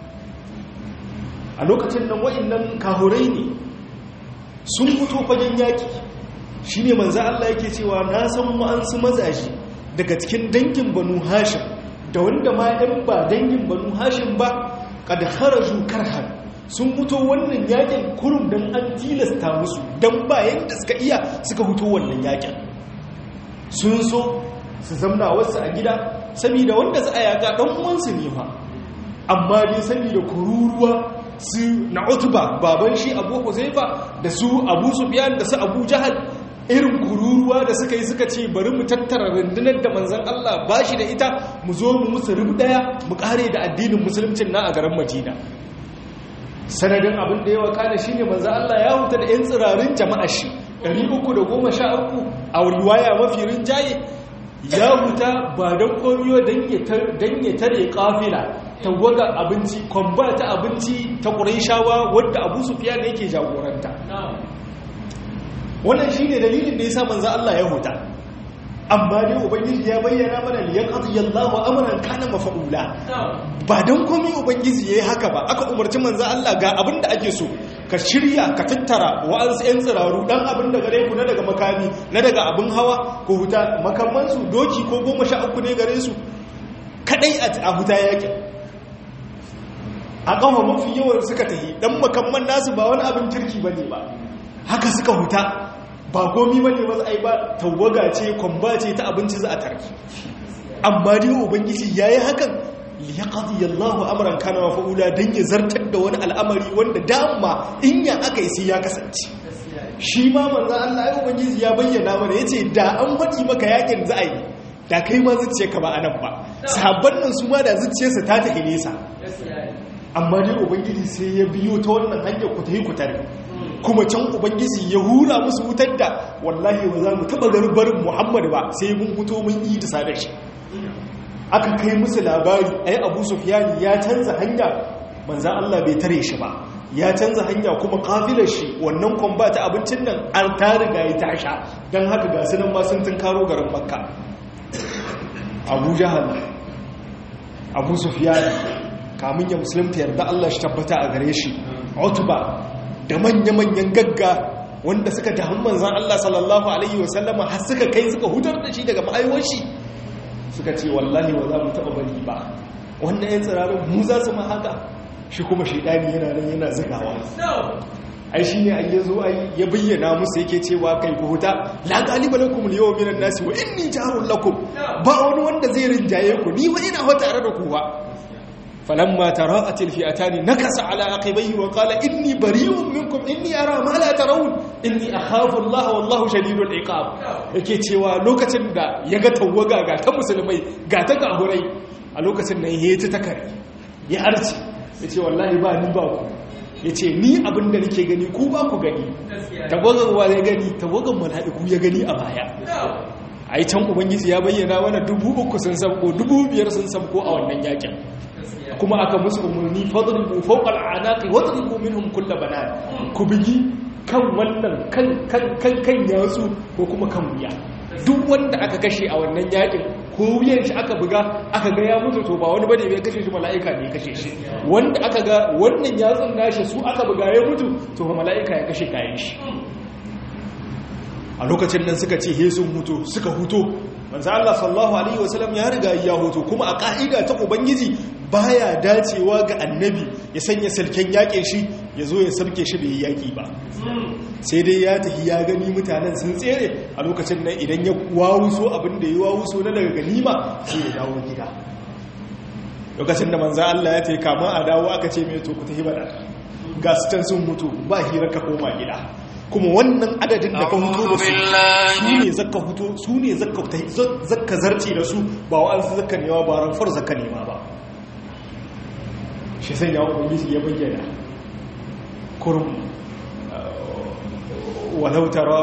a lokacin nan wa'innan kahurai ne sun fito fagen yaƙi shi ne manzan Allah yake cewa na san wa'ansu mazaje daga cikin dangin banu hashim da wanda ma 'yan ba dangin banu hashim ba kada haraju karhan sun fito wannan yakin kurum don an tilasta musu don bayan da suka iya suka fito wannan yakin sun so su zamna wasu a gida saboda wanda za a yaga ɗan uwansu ne fa amma dai saboda kururuwa su na utuba baban shi abu huzaifa da su abu sufiyan da su abu jahal irin kururuwa da suka yi suka ce bari mu tattara rundunar da manzan Allah ba shi da ita mu zo mu musu rubu daya mu kare da addinin musulmcin na a garin Madina sanadin abin da ya wakana shi ne manzo Allah ya huta da 'yan tsirarin jama'a shi 313 a riwaya mafi rinjaye ya huta ba don komiyo don ya tare kafila tawagar abinci kwamba ta abinci ta ƙuraishawa wadda abu sufiya ne yake jagoranta wannan shi ne dalilin da ya sa manza Allah ya huta amma dai ubangiji ya bayyana mana liyan aziyallahu amran kana mafa'ula ba don komi ubangiji yayi haka ba aka umarci manza Allah ga abin da ake so ka shirya ka tattara wa'ansu 'yan tsiraru dan abin da gare ku na daga makami na daga abin hawa ko huta makamansu doki ko goma sha uku ne gare su kadai a huta yakin a ƙafa mafi yawan suka tahi dan makamman nasu ba wani abin kirki ba ne ba haka suka huta ba komi ba ne masu ai ba tawaga ce kwamba ce ta abinci za a tarki amma dai ubangiji ya yi hakan liyaqdi Allahu amran kana mafa'ula dan ya zartar da wani al'amari wanda dama in ya aka yi sai ya kasance shi ma manzo Allah ya ubangiji ya bayyana mana yace da an faɗi maka yakin za a yi da kai ma zuciya ka ba anan ba sahabban nan su ma da zuciyarsa ta tafi nesa amma dai ubangiji sai ya biyo ta wannan hanyar ku tafi ku tare kuma can ubangiji ya hura musu wutar da wallahi ba za mu taba garbarin Muhammad ba sai mun fito mun yi da sadar shi aka kai musu labari ai abu sufiyani ya canza hanya manzan Allah bai tare shi ba ya canza hanya kuma kafilar shi wannan kwamba ta abincin nan an ta riga ya tasha don haka ga sunan ma sun tun karo garin makka abu jahal abu sufiyani kamun ya musulunta yarda Allah shi tabbata a gare shi otuba da manya-manyan gagga wanda suka damu manzan Allah sallallahu alaihi wasallama har suka kai suka hutar da shi daga ma'aiwar shi suka ce wallahi wa za mu taɓa bari ba wannan yan tsirarin mu za su ma haka shi kuma shaidani yana nan yana zigawa ai shi ne an yi zo ai ya bayyana musu yake cewa kai ku huta la galiba lakum al yawma minan nasi wa inni jarul lakum ba wani wanda zai rinjaye ku ni ba ina fa tare da ku ba falamma tara'at al fi'atani nakasa ala aqibaihi wa qala inni bari'un minkum inni ara ma la tarawun inni akhafu Allah wallahu shadidul iqab yake cewa lokacin da yaga tawaga ga ta musulmai ga ta gahurai a lokacin nan yayi ta takare ya arce yace wallahi ba ni ba ku yace ni abinda nake gani ku ba ku gani tawagan wa ya gani tawagan mala'iku ya gani a baya ai can ubangiji ya bayyana mana dubu uku sun sabko dubu biyar sun sabko a wannan yakin kuma aka musu umarni fadribu fawqa al'anaqi wadribu minhum kull banan ku bigi kan wannan kan kan kan kan yatsu ko kuma kan wuya duk wanda aka kashe a wannan yakin ko wuyan shi aka buga aka ga ya mutu to ba wani bane bai kashe shi mala'ika ne kashe shi wanda aka ga wannan yatsun nashi su aka buga ya mutu to mala'ika ya kashe kayan shi a lokacin nan suka ce he sun huto suka huto manzo Allah sallallahu alaihi wasallam ya riga ya huto kuma a ka'ida ta ubangiji baya dacewa ga annabi ya sanya salken yakin shi ya zo ya sarke shi bai yaki ba sai dai ya tafi ya gani mutanen sun tsere a lokacin nan idan ya wawuso abin da ya wawuso na daga ganima sai ya dawo gida lokacin da manzo Allah ya tafi kama a dawo aka ce mai to ku tafi bada ga su can sun mutu ba hira ka koma gida kuma wannan adadin da ka huto da su su ne zakka huto su ne zakka zarce da su ba wa'ansu zakka nema ba ranfar zakka nema ba shi sai yawon ubangiji ya bayyana kurum walau tara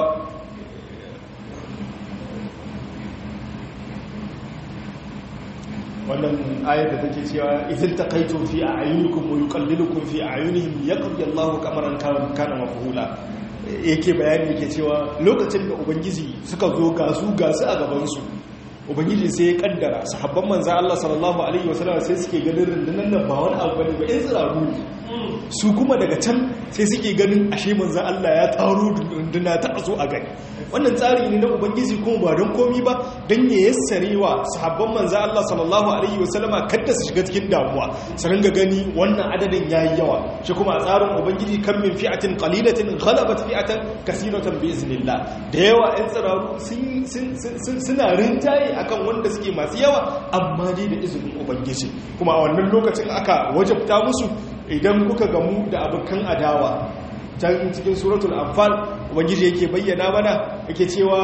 wannan ayar da take cewa idan taqaytum fi a'yunikum wa yuqallilukum fi a'yunihim yaqdi Allahu kamaran kana mafhula yake bayani yake cewa lokacin da ubangiji suka zo ga su ga su a gaban su ubangiji sai ya kaddara sahabban manzo Allah sallallahu alaihi wasallam sai suke ganin rundunar nan ba wani abu bane ba in tsiraru ne su kuma daga can sai suke ganin ashe manzo Allah ya taro runduna ta azo a gani wannan tsari ne na ubangiji kuma ba don komi ba don ya yassarewa sahabban manzo Allah sallallahu alaihi wasallama kada su shiga cikin damuwa su ringa gani wannan adadin yayi yawa shi kuma a tsarin ubangiji kan min fi'atin qalilatin ghalabat fi'atan kaseeratan bi iznillah da yawa ɗan tsiraru sun suna rinjaye akan wanda suke masu yawa amma dai da izinin ubangiji kuma a wannan lokacin aka wajabta musu idan kuka gamu da abokan adawa can cikin suratul anfal ubangiji yake bayyana mana yake cewa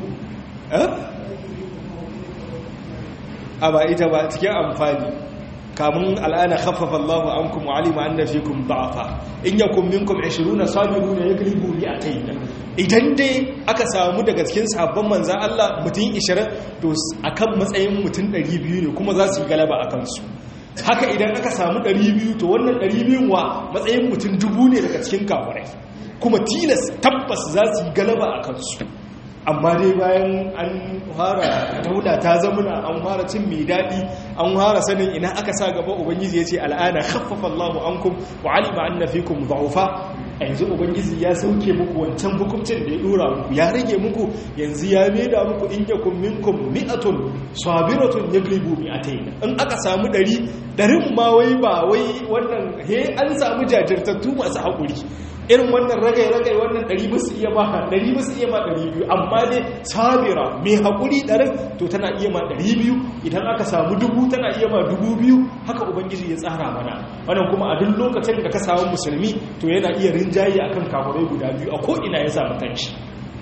a ba ita ba cikin amfani kamun al'ana khaffafa Allahu ankum wa alima anna fikum da'afa in yakum minkum 20 sabiruna yaglibu mi'atayn idan dai aka samu daga cikin sabon manzan Allah mutum 20 to akan matsayin mutum 200 ne kuma za su yi galaba a kansu haka idan aka samu 200 to wannan 200 wa matsayin mutum dubu ne daga cikin kafirai kuma tilas tabbas za su yi galaba a kansu amma dai bayan an fara daula ta zamuna an fara cin mai daɗi an fara sanin ina aka sa gaba ubangiji ya ce al'ana khaffafa Allahu ankum wa alima anna fikum dha'ufa a yanzu ubangiji ya sauke muku wancan hukuncin da ya dora muku ya rage muku yanzu ya maida muku in yakum minkum mi'atun sabiratun yaglibu mi'atayn in aka samu ɗari ɗarin ma wai ba wai wannan he an samu jajirtattu masu haƙuri irin wannan ragai-ragai wannan ɗari musu iya ma ɗari musu iya ma ɗari biyu amma dai sabira mai haƙuri ɗarin to tana iya ma ɗari biyu idan aka samu dubu tana iya ma dubu biyu haka ubangiji ya tsara mana wannan kuma a duk lokacin da ka samu musulmi to yana iya rinjaye akan kamurai guda biyu a ko'ina ya samu kanshi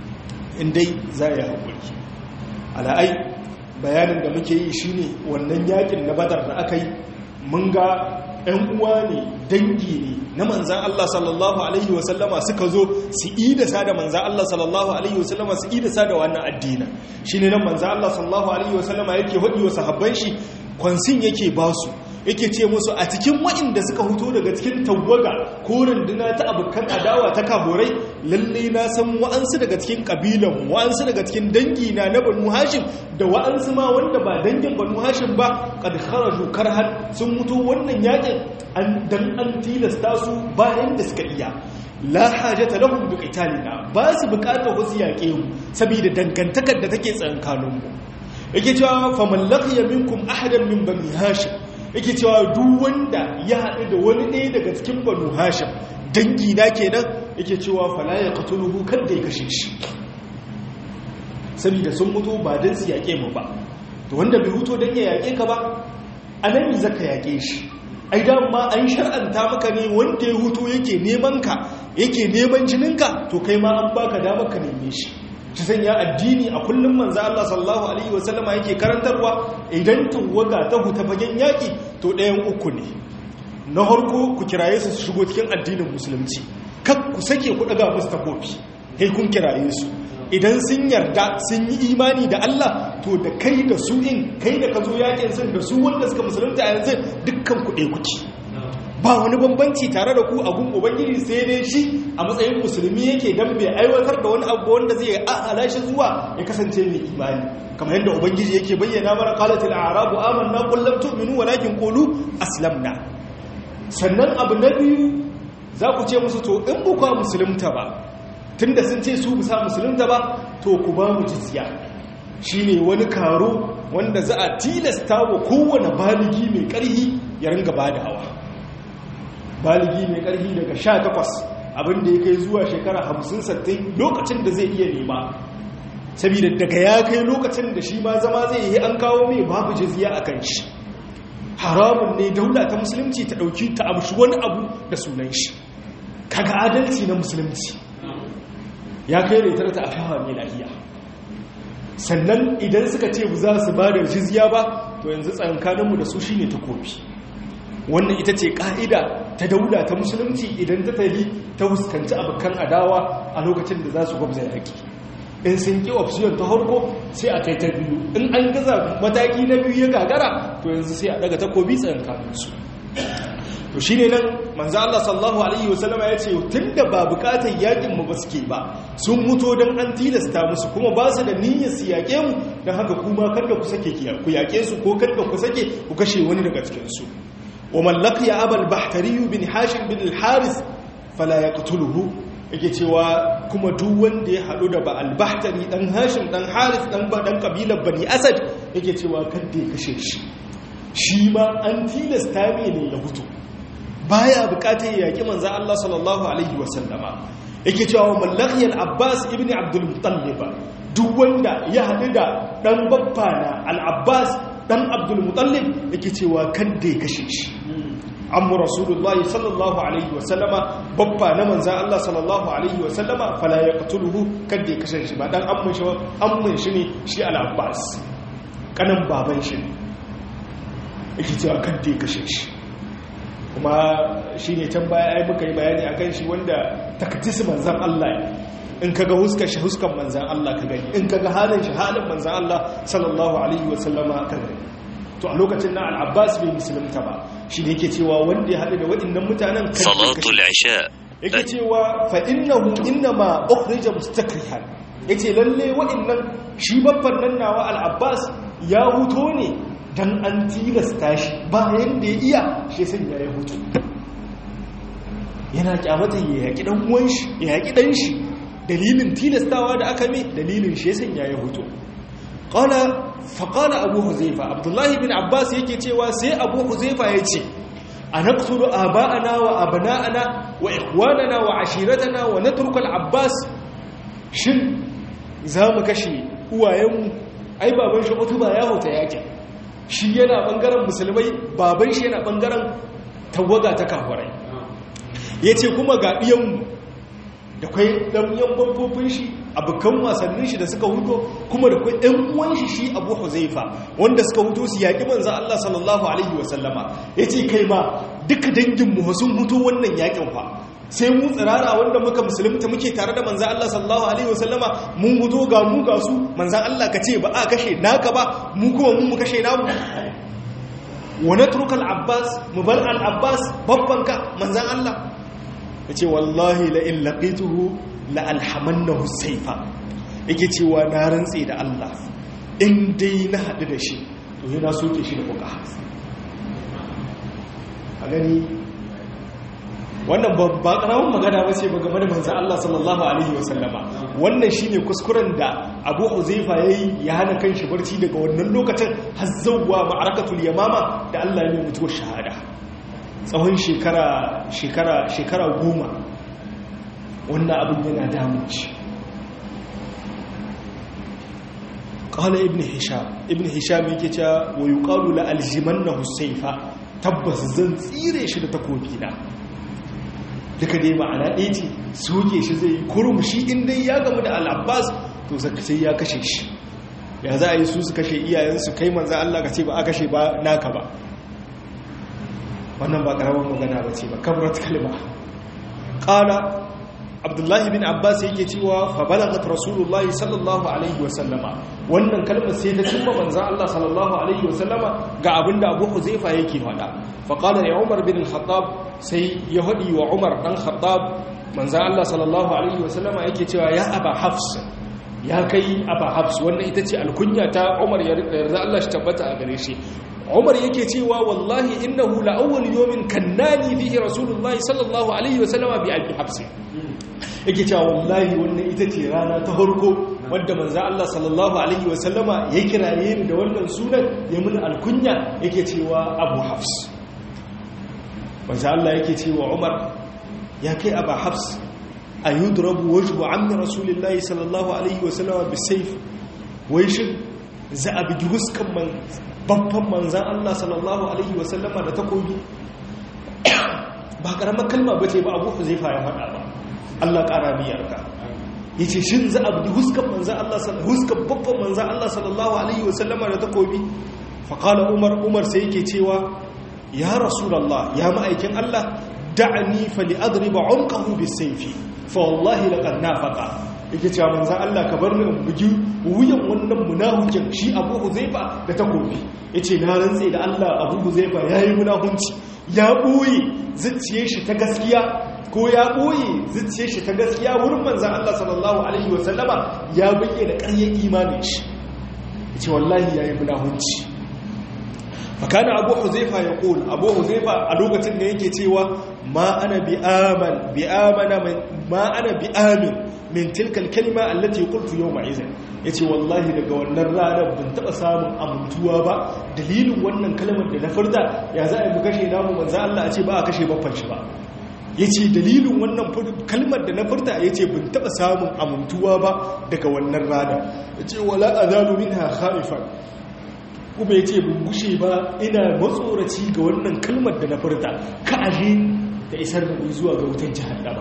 in dai za ya haƙuri ala'ai bayanin da muke yi shine wannan yakin na badar da aka yi mun ga 'yan uwa ne dangi ne na manzan Allah sallallahu Alaihi wasallama suka zo su idasa da manzan Allah sallallahu Alaihi wasallama su idasa da wannan addina shi ne nan manzan Allah sallallahu Alaihi wasallama yake waɗi wa sahabban shi kwansin yake ba su yake ce musu a cikin waɗanda suka huto daga cikin tawaga ko runduna ta abokan adawa ta kaborai lalle na san wa'ansu daga cikin ƙabilan wa'ansu daga cikin dangi na na banu hashim da wa'ansu ma wanda ba dangin banu hashim ba kad kharaju karhan sun mutu wannan yakin an dan an tilasta su bayan da suka iya la hajata lahum bi qitalina ba su bukatar wasu yaƙe mu saboda dangantakar da take tsakankanin mu yake cewa faman laqiya minkum ahadan min bani hashim yake cewa duk wanda ya haɗu da wani ɗaya daga cikin banu hashim dangi na kenan yake cewa fala ya qatuluhu kada ya kashe shi saboda sun mutu ba dan su yaƙe mu ba to wanda bai huto dan ya yaƙe ka ba anan zaka yaƙe shi ai ma an shar'anta maka ne wanda ya huto yake neman ka yake neman jininka to kai ma an baka damar ka neme shi shi sanya addini a kullum manzo Allah sallallahu alaihi wasallama yake karantarwa idan tawaga ta huta fagen yaki to ɗayan uku ne na harko ku kiraye su shigo cikin addinin musulunci kak ku sake ku daga musu takofi kai kun kiraye su idan sun yarda sun yi imani da Allah to da kai da su in kai da ka zo yakin sun da su wanda suka musulunta a yanzu dukkan ku ɗaya kuke ba wani bambanci tare da ku a gun ubangiji sai dai shi a matsayin musulmi yake dan bai aiwatar da wani abu wanda zai ahala shi zuwa ya kasance mai imani kamar yadda ubangiji yake bayyana mana qalatil a'rabu amanna qul lam tu'minu walakin qulu aslamna sannan abu na biyu za ku ce musu to in ba ku musulunta ba tunda sun ce su bisa musulunta ba to ku ba mu jizya shine wani karo wanda za a tilasta wa kowane baligi mai karhi ya ringa bada hawa baligi mai ƙarfi daga sha takwas abinda ya kai zuwa shekara hamsin sattin lokacin da zai iya nema saboda daga ya kai lokacin da shi ma zama zai yi an kawo mai babu jizya a kan shi haramun ne daula ta musulunci ta ɗauki ta amshi wani abu da sunan shi kaga adalci na musulunci ya kai da ita ta afawa mai lahiya sannan idan suka ce za su ba da jizya ba to yanzu tsankaninmu da su shine takobi wannan ita ce ƙa'ida ta daula ta musulunci idan ta tali ta fuskanci abokan adawa a lokacin da za su gwamza yaƙi in sun ƙi option ta harko sai a kai ta biyu in an gaza mataki na biyu ya gagara to yanzu sai a daga takobi tsayin kamunsu to shi ne nan manzo Allah sallallahu alaihi wasallama ya ce tun da ba bukatar yaƙin mu ba suke ba sun muto don an tilasta musu kuma ba su da niyyar su yaƙe mu don haka kuma kada ku sake ku yaƙe su ko kada ku sake ku kashe wani daga cikinsu ومن لقي أبا البحتري بن حاشم بن الحارث فلا يقتله yake cewa kuma duk wanda ya haɗu da ba albahtari ɗan hashim ɗan haris ɗan ba ɗan ƙabilar bani asad yake cewa kadda ya kashe shi shi ma an tilasta mai ne ya hutu baya buƙatar ya yaƙi manzan Allah sallallahu alaihi wasallama yake cewa mallakiyar abbas ibn abdul mutallib duk wanda ya haɗu da ɗan babba na al-abbas dan abdul mutallib yake cewa kan da ya kashe shi amma rasulullahi sallallahu alaihi wasallama babba na manzan Allah sallallahu alaihi wasallama fala ya qatuluhu kan da ya kashe shi ba dan amman shi amman shi ne shi al-abbas kanan baban shi yake cewa kan da ya kashe shi kuma shi ne can baya ai muka yi bayani a kan shi wanda takatisi manzan Allah in kaga huskar shi huskan manzan Allah ka gani in kaga halin shi halin manzan Allah sallallahu alaihi wasallama ka gani to a lokacin nan al-Abbas bai musulunta ba shi ne yake cewa wanda ya haɗu da waɗannan mutanen kan salatul isha yake cewa fa innahu innama ukhrija mustakrihan yace lalle waɗannan shi babban nan nawa al-Abbas ya huto ne dan an tilasta shi bayan da ya iya shi san ya yi hutu yana kyamata ya yaƙi ɗan uwan shi ya yaƙi ɗan shi dalilin tilastawa da aka mai dalilin shi san ya yi hutu qala fa qala abu huzaifa abdullahi bin abbas yake cewa sai abu huzaifa ya ce anaqtulu aba'ana wa abna'ana wa ikhwanana wa ashiratana wa natruku al-abbas shin zamu kashe uwayenmu ai baban shi utuba ya huta yakin shi yana bangaren musulmai baban shi yana bangaren tawaga ta kafirai yace kuma ga diyanmu da kai dan yan bambofin shi abukan wasannin shi da suka huto kuma da kai ɗan uwan shi shi Abu Huzaifa wanda suka huto su yaki manzo Allah sallallahu alaihi wasallama yace kai ma duka dangin mu sun huto wannan yakin fa sai mu tsirara wanda muka musulunta muke tare da manzan Allah sallallahu Alaihi wasallama mun hudo ga mu ga su manzan Allah ka ce ba a kashe naka ba mu kuma mun mu kashe namu wane turkal abbas mu bar al'abbas babbanka manzan Allah ya ce wallahi la'in laƙituhu la'alhaman na husaifa yake cewa na rantse da Allah in dai na haɗu da shi to yana soke shi da kuka a gani wannan ba karamin magana ba ce ba game da manzan Allah sallallahu Alaihi wasallama wannan shi ne kuskuren da abu huzaifa ya yi ya hana kan shi barci daga wannan lokacin hazzauwa ma'arakatul yamama da Allah ya mutuwar shahada tsawon shekara goma wannan abin yana damunci ƙala ibn hisham ibn hisham yake cewa wa yi ƙalu la aljiman na husaifa tabbas zan tsire shi da takobi na duka dai ma'ana ɗaya ce soke shi zai kurum shi inda ya gamu da al'abbas to sai ya kashe shi ya za a yi su su kashe iyayensu kai manza Allah ka ce ba a kashe ba naka ba wannan ba ƙaramin magana ba ce ba kamrat kalma ƙala abdullahi bin abbas yake cewa fa balagat rasulullahi sallallahu alaihi wa sallama wannan kalmar sai ta cimma manzon Allah sallallahu alaihi wa sallama ga abinda Abu Huzaifa yake faɗa fa qala ya Umar bin al-Khattab sai ya hadi wa Umar dan Khattab manzon Allah sallallahu alaihi wa sallama yake cewa ya Aba Hafs ya kai Aba Hafs wannan ita ce alkunya ta Umar ya yarda Allah shi tabbata a gare shi Umar yake cewa wallahi innahu la awwal yawmin kannani fihi rasulullahi sallallahu alaihi wa sallama bi Abi Hafs yake cewa wallahi wannan ita ce rana ta harko wadda manzo Allah sallallahu alaihi wasallama ya kiraye ni da wannan sunan ya mun alkunya yake cewa Abu Hafs manzo Allah yake cewa Umar ya kai Abu Hafs ayudrabu wajhu ammi rasulillahi sallallahu alaihi wasallama bisayf wai shin za a bigi huskan man babban manzan Allah sallallahu alaihi wasallama da takobi ba karamar kalma bace ba Abu Huzaifa ya faɗa ba Allah ƙara miyarka ya ce shi za a buɗi huskan manzan Allah huskan babban manzan Allah sallallahu Alaihi wasallama da takobi faƙala umar umar sai yake cewa ya rasulallah ya ma'aikin Allah da'ani fali adriba unqahu bisayfi fa wallahi laqad nafaqa yake cewa manzan Allah ka bar ni in bugi wuyan wannan munafikin shi Abu Huzaifa da takobi yace na rantse da Allah Abu Huzaifa yayi munafunci ya boye zuciyar shi ta gaskiya ko ya ɓoye zuciye shi ta gaskiya wurin manzan Allah sallallahu Alaihi wasallama ya bayyana ƙaryar imanin shi ya ce wallahi ya yi munahunci fakana abu huzaifa ya ƙul abu huzaifa a lokacin da yake cewa ma ana bi aman bi amana ma ana bi amin min tilkal kalma allati qultu yawma izin yace wallahi daga wannan ranar ban taba samun amintuwa ba dalilin wannan kalmar da na furta ya za a yi mu kashe namu manzo Allah a ce ba a kashe baffan shi ba ya ce dalilin wannan kalmar da na furta ya ce bin taɓa samun amintuwa ba daga wannan rana ya ce wala a zalu min ha haifar kuma ya ce bin gushe ba ina matsoraci ga wannan kalmar da na furta ka aje da isar da ni zuwa ga wutan jihannama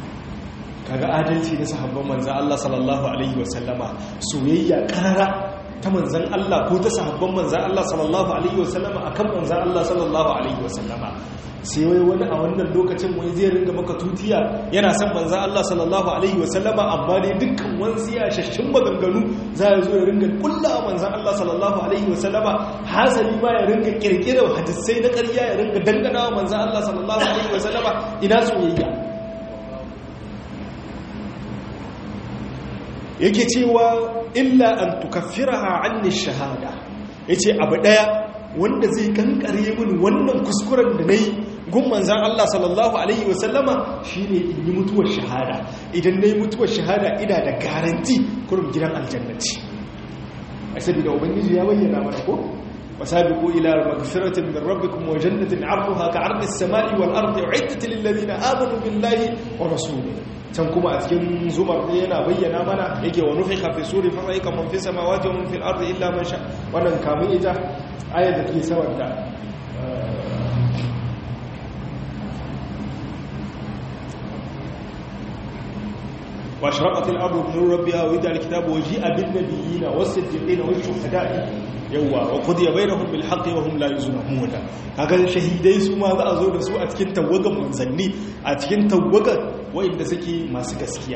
kaga adalci na sahabban manzan Allah sallallahu alaihi wasallama soyayya karara ta manzan Allah ko ta sahabban manzan Allah sallallahu alaihi wasallama akan manzan Allah sallallahu alaihi wasallama sai wai wani a wannan lokacin wai zai ringa maka tutiya yana son manzan Allah sallallahu alaihi wasallama amma dai dukkan wansu ya shashin maganganu za ya zo ya ringa kulla manzan Allah sallallahu alaihi wasallama hasali ma ya ringa kirkirar hadisai na ƙarya ya ringa dangana wa manzan Allah sallallahu alaihi wasallama ina soyayya yake cewa illa an tukaffiraha anni shahada yace abu daya wanda zai kankare min wannan kuskuren da nayi gun manzan Allah sallallahu alaihi wasallama shine in yi mutuwar shahada idan nayi mutuwar shahada ina da garanti kurum gidan aljannati saboda ubangiji ya bayyana mana ko وسابقوا إلى مغفرة من ربكم وجنة عرضها كعرض السماء والأرض أعدت للذين آمنوا بالله ورسوله can kuma a cikin zumar ne yana bayyana mana yake wa nufi hafi suri fa sai kaman fi samawati wa man fil ardi illa man sha wannan kamun ita ayat da ke sawan da واشرقت الارض بنور ربها وإذا الكتاب وجيء بالنبيين والصديقين والشهداء yawa wa qudiya bainahum bil haqqi wa hum la yuzlamun kaga shahidai su ma za a zo da su a cikin tawagan manzanni a cikin tawagan wanda suke masu gaskiya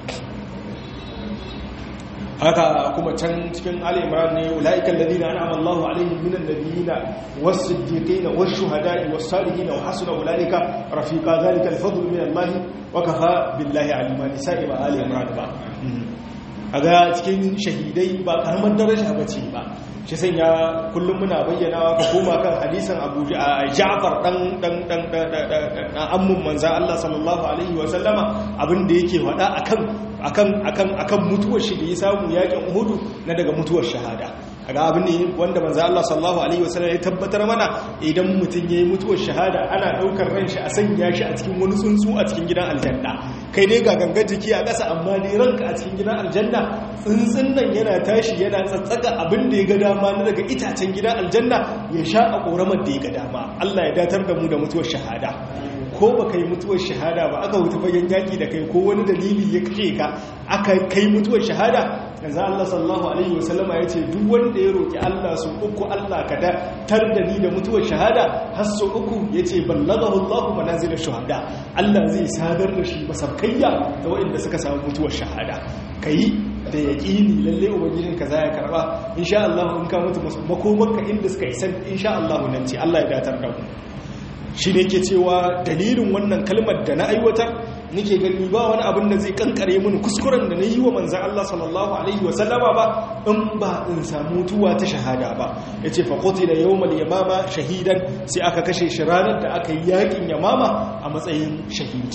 haka kuma can cikin ali imran ne ulaiikal ladina an'ama Allahu alaihim minan nabiyina was-siddiqina wash-shuhada'i was-salihin wa hasuna ulaika rafiqa dhalika al-fadlu min Allah wa kafa billahi alima nisa'i ba ali imran ba aga cikin shahidai ba karamar daraja bace ba shi sanya kullum muna bayyanawa ka koma kan hadisan Abu Ja'far dan dan dan dan ammun manzo Allah sallallahu alaihi wa sallama abin da yake faɗa akan akan akan akan mutuwar shi da ya samu yakin Uhud na daga mutuwar shahada kaga abin ne wanda manzo Allah sallallahu alaihi wa sallam ya tabbatar mana idan mutun yayi mutuwar shahada ana daukar ran shi a sanya shi a cikin wani tsuntsu a cikin gidan aljanna kai dai ga gangan jiki a ƙasa amma dai ranka a cikin gidan aljanna tsuntsun nan yana tashi yana tsatsaka abin da ya ga dama na daga itacen gidan aljanna ya sha a ƙoramar da ya ga dama Allah ya datar da mu da mutuwar shahada ko ba kai mutuwar shahada ba aka wuta fagen yaƙi da kai ko wani dalili ya kashe ka aka kai mutuwar shahada yanzu Allah sallallahu alaihi wasallama ya ce duk wanda ya roƙi Allah su uku Allah ka da tar da ni da mutuwar shahada har su uku ya ce ballagahu Allah manazilin shahada Allah zai sadar da shi masabkayya da waɗanda suka samu mutuwar shahada kai da yaƙini lalle ubangijin ka za ya karba insha Allah in ka mutu makomarka inda suka isa insha Allah nan ce Allah ya datar da mu shi ne ke cewa dalilin wannan kalmar da na aiwatar nake gani ba wani abin da zai kankare mini kuskuren da na yi wa manzan Allah sallallahu alaihi wasallama ba in ba in samu tuwa ta shahada ba ya ce faƙoti da yawon yamama shahidan sai aka kashe shi ranar da aka yi yakin yamama a matsayin shahidi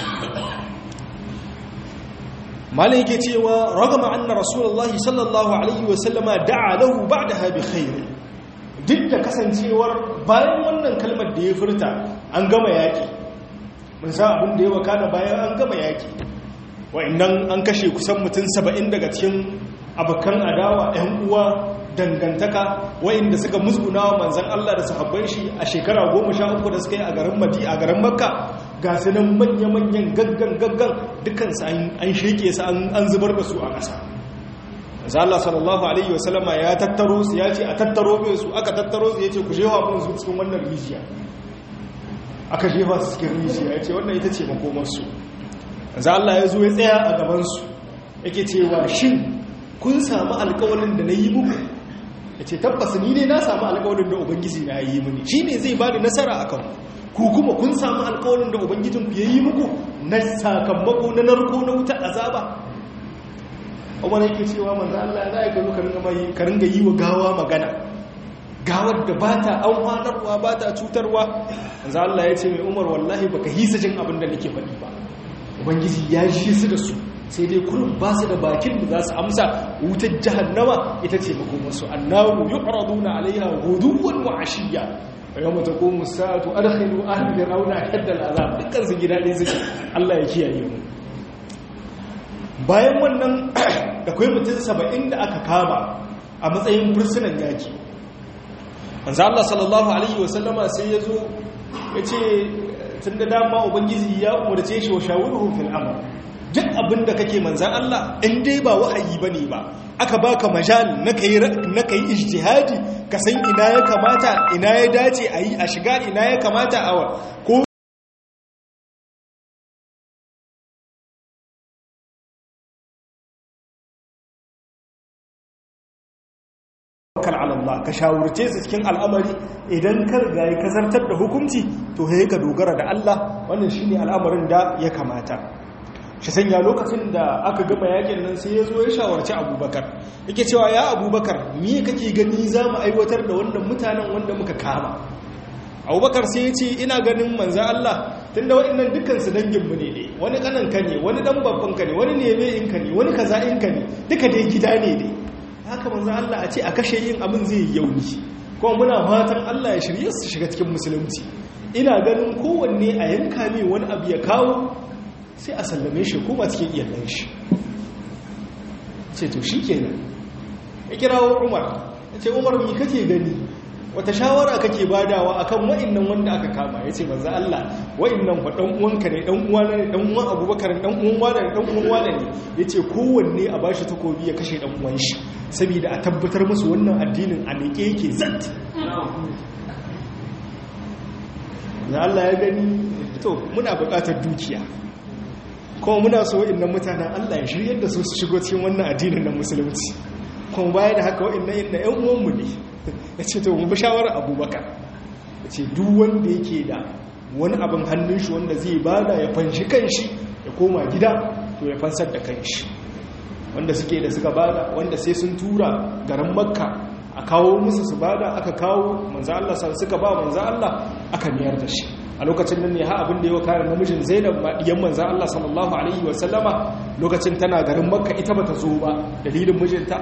malai yake cewa ragama anna rasulullahi sallallahu alaihi wasallama da'a lahu ba'daha bi khairi duk da kasancewar bayan wannan kalmar da ya furta an gama yaki mun san abin da ya wakana bayan an gama yaki wa'annan an kashe kusan mutum saba'in daga cikin abokan adawa 'yan uwa dangantaka wa'inda suka musguna wa manzan Allah da sahabban shi a shekara goma sha uku da suka yi a garin madi a garin makka ga su nan manya-manyan gaggan gaggan dukansu an sheke su an zubar da su a ƙasa manzan Allah sallallahu alaihi wasallama ya tattaro su ya ce a tattaro bai su aka tattaro su ya ce ku jewa mun su cikin wannan rijiya aka jefa su cikin rijiya ya ce wannan ita ce makomarsu manzan Allah ya zo ya tsaya a gabansu yake cewa shin kun samu alkawalin da na yi muku ya ce tabbas ni ne na samu alkawalin da ubangiji na yi mini shi ne zai ba da nasara a kan ku kuma kun samu alkawalin da ubangijinku ya yi muku na sakamako na narko na wuta azaba umar yake cewa manzo Allah za ka zo ka ringa yi wa gawa magana gawar da ba ta amfanarwa ba ta cutarwa manzo Allah ya ce mai umar wallahi baka hisa jin abin da nake faɗi ba ubangiji ya ji su da su sai dai kurin ba su da bakin da za su amsa wutar jahannama ita ce makomarsu annahu yu'raduna alaiha ghuduwan wa ashiya yawma taqumu as-sa'atu adkhilu ahli fir'auna hadda al-azab dukkan su gida ɗaya suke Allah ya kiyaye mu bayan wannan akwai mutum 70 da aka kama a matsayin fursunan yaki manzo Allah sallallahu alaihi wasallama sai ya zo ya ce tun da dama ubangiji ya umarce shi wa shawuruhu fil amr duk abin da kake manzan Allah in dai ba wahayi ba ne ba aka baka majal na kai ijtihadi ka san ina ya kamata ina ya dace a yi a shiga ina ya kamata a ko Allah ka shawurce su cikin al'amari idan ka riga ya kazartar da hukunci to ya ka dogara da Allah wannan shine al'amarin da ya kamata shi sanya lokacin da aka gama yakin nan sai ya zo ya shawarci abubakar yake cewa ya abubakar me kake gani za mu aiwatar da wannan mutanen wanda muka kama abubakar sai ya ce ina ganin manzan Allah tunda waɗannan dukkansu danginmu ne ne wani kananka ne wani dan babbanka ne wani neme inka ne wani kaza inka ne duka dai gida ne ne haka manzan Allah a ce a kashe yin abin zai yi yauni kuma muna fatan Allah ya shirye su shiga cikin musulunci ina ganin kowanne a yanka ne wani abu ya kawo sai a sallame shi kuma cikin iyalan shi ce to shi kenan ya kirawo umar ya ce umar mi kake gani wata shawara kake badawa akan wa'annan wanda aka kama ya ce manzo Allah wa'annan fa dan uwanka ne dan uwana ne dan uwan Abubakar dan uwan wani ne dan uwan wani ne yace kowanne a bashi takobi ya kashe dan uwan shi saboda a tabbatar musu wannan addinin a miƙe yake zat na Allah ya gani to muna buƙatar dukiya kuma muna so wa'annan mutanen Allah ya shiryar da su su shigo cikin wannan addinin na musulunci kuma baya da haka wa'annan inda ƴan uwanmu ne ya ce to mu bi shawarar abubakar ya ce duk wanda yake da wani abin hannun shi wanda zai bada ya fanshi kanshi ya koma gida to ya fansar da kanshi wanda suke da suka bada wanda sai sun tura garin makka a kawo musu su bada aka kawo manzo Allah suka ba manzo Allah aka miyar da shi a lokacin nan ne ha abin da ya kare namijin Zainab ma diyan manzo Allah sallallahu alaihi wa sallama lokacin tana garin makka ita bata zo ba dalilin mijinta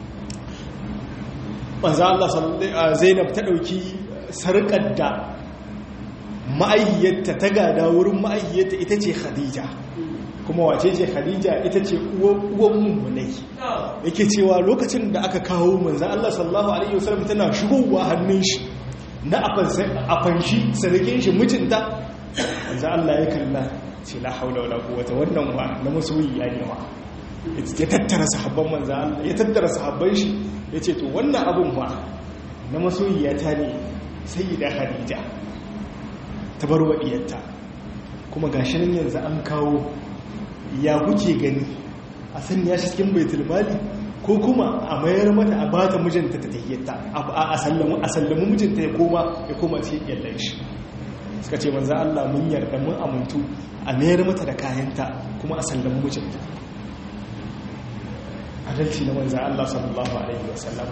manzo Allah Zainab ta dauki sarkar da ma'ayyarta ta gada wurin ma'ayyarta ita ce Khadija kuma wace ce Khadija ita ce uwan mummunai yake cewa lokacin da aka kawo manzo Allah sallallahu alaihi wasallam tana shigowa hannun shi na afanshi sarkin shi mijinta manzo Allah ya kalla ce la haula wala quwwata wannan wa na masoyi ya ne wa ya tattara sahabban manzo Allah ya tattara sahabban shi yace to wannan abun ma na masoyiya ta ne sayyida Khadija ta bar wadiyarta kuma gashi nan yanzu an kawo ya kuke gani a sanya shi cikin baitul mali ko kuma a mayar mata a bata mijinta ta tahiyyata a sallamu a sallamu mijinta ya koma ya koma cikin yallan shi suka ce manzo Allah mun yarda mun amuntu a mayar mata da kayanta kuma a sallamu mijinta adalci na manzo Allah sallallahu alaihi wasallam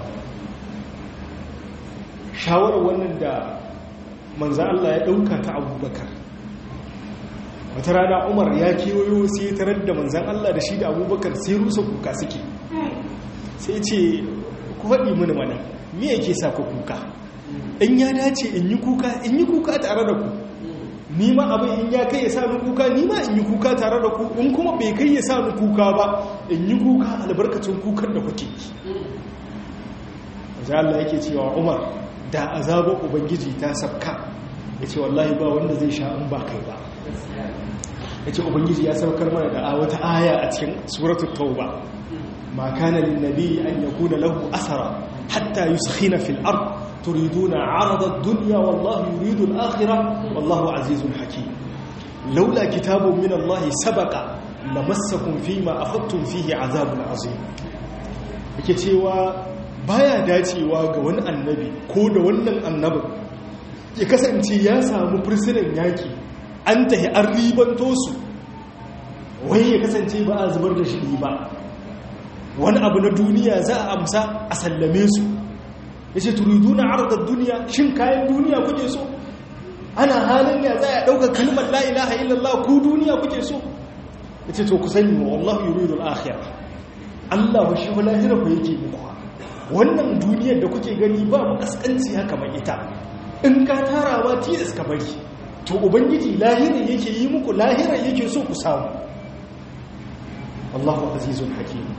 shawarar wannan da manzo Allah ya dauka ta Abubakar wata rana umar ya kewayo sai tarar da manzan Allah da shi da abubakar sai rusa kuka suke sai ce ku faɗi mini mana me yake sa ku kuka in ya dace in yi kuka in yi kuka tare da ku ni ma abin in ya kai ya sa ni kuka ni ma in yi kuka tare da ku in kuma bai kai ya sa ni kuka ba in yi kuka albarkacin kukan da kuke yi Allah yake cewa umar da azabar ubangiji ta sabka ya ce wallahi ba wanda zai sha in ba kai ba ya ce ubangiji ya saukar mana da wata aya a cikin suratul tauba ma kana lin nabi an yakuna lahu asara hatta yuskhina fil ard turiduna arada ad-dunya wallahu yuridu al-akhirah wallahu azizun hakim laula kitabun min Allah sabaqa lamassakum fima akhadtum fihi azabun azim yake cewa baya dacewa ga wani annabi ko da wannan annabin ya kasance ya samu fursunan yaki an tahi an ribanto su wai ya kasance ba a zubar da shi ba wani abu na duniya za a amsa a sallame su ya ce turidu na arzar duniya shin kayan duniya kuke so ana halin ya za a ɗaukar kalmar la'ilaha illallah ku duniya kuke so ya ce to ku sani wa Allah yuridu al'akhira Allah ba shi wala jira ku yake muku wannan duniyar da kuke gani ba mu kaskanci haka mai ita in ka tara ma tilas ka bari to ubangiji lahirar yake yi muku lahirar yake so ku samu Allahu azizun hakim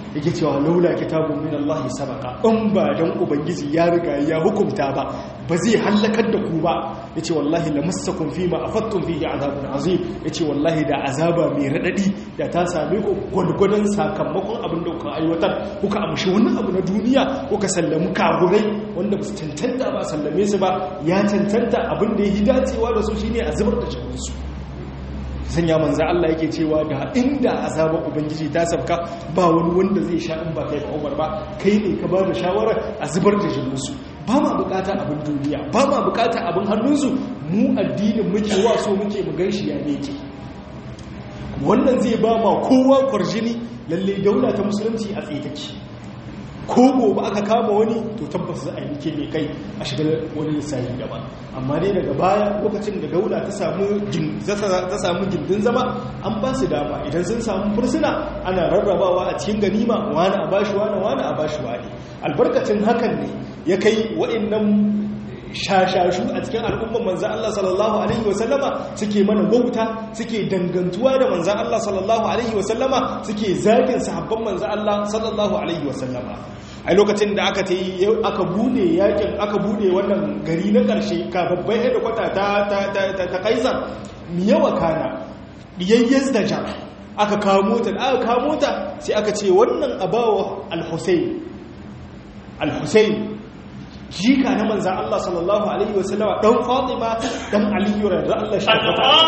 yake cewa laula kitabun min Allah sabaka in ba dan ubangiji ya riga ya hukunta ba ba zai halakar da ku ba yace wallahi lamassakum fi ma afattum fihi azabun azim yace wallahi da azaba mai radadi da ta same ku gwadgwadon sakamakon abin da kuka aiwatar kuka amshi wani abu na duniya kuka sallamu kagurai wanda ba su cancanta ba sallame su ba ya cancanta abin da ya yi dacewa da su shine a zubar da jikinsu sanya manzo Allah yake cewa da inda azabar ubangiji ta sabka ba wani wanda zai sha in ba kai ba Umar ba kai ne ka ba da shawara a zubar da jininsu ba ma bukata abin duniya ba ma bukata abin hannunsu mu addinin muke waso muke mu ganshi ya meke wannan zai ba ma kowa kwarjini lalle daula ta musulunci a tsaye take ko gobe aka kama wani to tabbas za a yi ke mai kai a shiga wani lissafi daban amma dai daga baya lokacin da daula ta samu gindin zama an ba su dama idan sun samu fursuna ana rarrabawa a cikin ganima wani a bashi wani wani a bashi wani albarkacin hakan ne ya kai wa'annan shashashu a cikin al'umman manzan Allah sallallahu Alaihi wasallama suke mana wauta suke dangantuwa da manzan Allah sallallahu Alaihi wasallama suke zagin sahabban manzan Allah sallallahu Alaihi wasallama a lokacin da aka yi aka bude yakin aka bude wannan gari na ƙarshe kababbai yadda kwata ta kaisar miyawa kana ɗiyayyar da jan aka kamo ta da aka kamo ta sai aka ce wannan abawa al-husayn al-husayn jika na manzan Allah sallallahu Alaihi wasallama ɗan Fatima ɗan Aliyu da Allah shi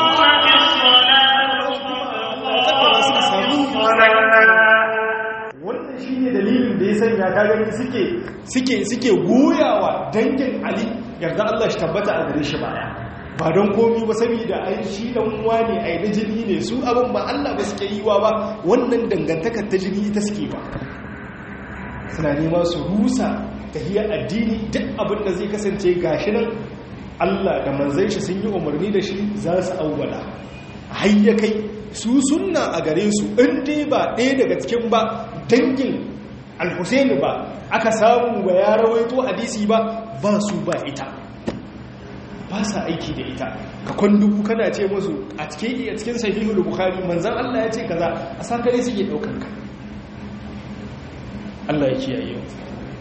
wannan shi ne dalilin da ya sanya kagani suke suke suke goyawa dangin Ali yarda Allah shi tabbata a gare shi baya ba don komi ba saboda ai shi dan uwa ne ai da jini ne su abin ba Allah ba suke yi wa ba wannan dangantakar ta jini ita suke ba suna nema su rusa tahiyar addini duk abin da zai kasance gashi nan Allah da manzai shi sun yi umarni da shi za su auwala hayya kai su sunna a gare su in dai ba ɗaya daga cikin ba dangin al-husaini ba aka samu ba ya rawaito hadisi ba ba su ba ita ba sa aiki da ita ka kwanduku kana ce musu a cikin a cikin sahihul bukhari manzon Allah ya ce kaza a sakare suke daukar ka Allah ya kiyaye mu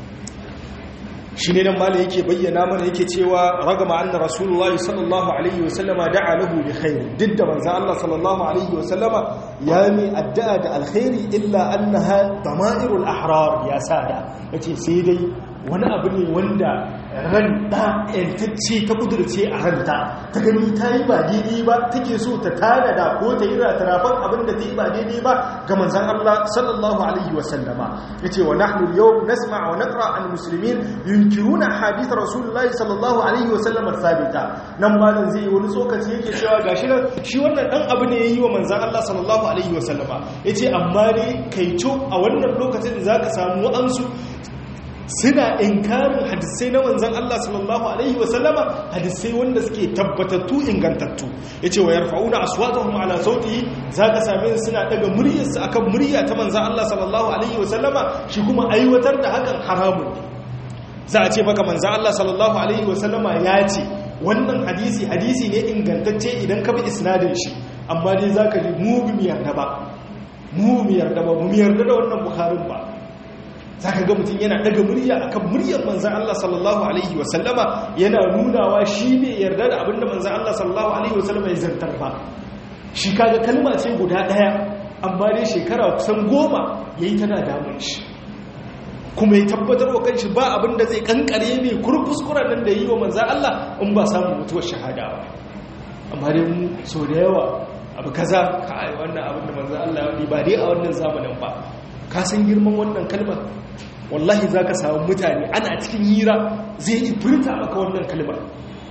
shi ne nan mala yake bayyana mana yake cewa ragama anna rasulullahi sallallahu alaihi wasallama da'a lahu bi khair duk da manzo Allah sallallahu alaihi wasallama ya mi addu'a da alkhairi illa annaha dama'irul ahrar ya sada yace sai dai wani abu ne wanda ran da yantacce ta kudurce a ranta ta gani ta yi ba daidai ba take so ta tada da ko ta yi ratarafan abin da ta yi ba daidai ba ga manzan Allah sallallahu alaihi wasallama ya ce wa nahnu yau nasma wa naqra al muslimin yunkiruna hadith rasulullahi sallallahu alaihi wasallama sabita nan malam zai yi wani tsokaci yake cewa gashi nan shi wannan dan abu ne yayi wa manzan Allah sallallahu alaihi wasallama yace amma ne kaico a wannan lokacin zaka samu wa'ansu suna inkarin hadisai na manzan Allah sallallahu Alaihi wasallama hadisai wanda suke tabbatattu ingantattu ya ce wa yarfa'una aswatahum ala sauti za ka same suna daga muryarsu akan murya ta manzan Allah sallallahu Alaihi wasallama shi kuma aiwatar da hakan haramun ne za a ce maka manzan Allah sallallahu Alaihi wasallama ya ce wannan hadisi hadisi ne ingantacce idan ka bi isnadin shi amma dai za ka ji mu bi mu yarda ba mu bi mu yarda ba mu yarda da wannan bukharin ba za ka ga mutum yana daga murya akan muryar manzan Allah sallallahu Alaihi wasallama yana nunawa shi ne yarda da abinda manzan Allah sallallahu Alaihi wasallama ya zartar ba shi kaga kalma ce guda ɗaya amma dai shekara kusan goma ya yi tana damun shi kuma ya tabbatar wa kanshi ba abinda zai kankare mai kurkuskuren nan da yi wa manzan Allah in ba samun mutuwar shahada ba amma dai mu sau da yawa abu kaza ka ai wannan abin da manzan Allah ya ba dai a wannan zamanin ba ka san girman wannan kalmar wallahi za ka samu mutane ana cikin hira zai yi furta maka wannan kalmar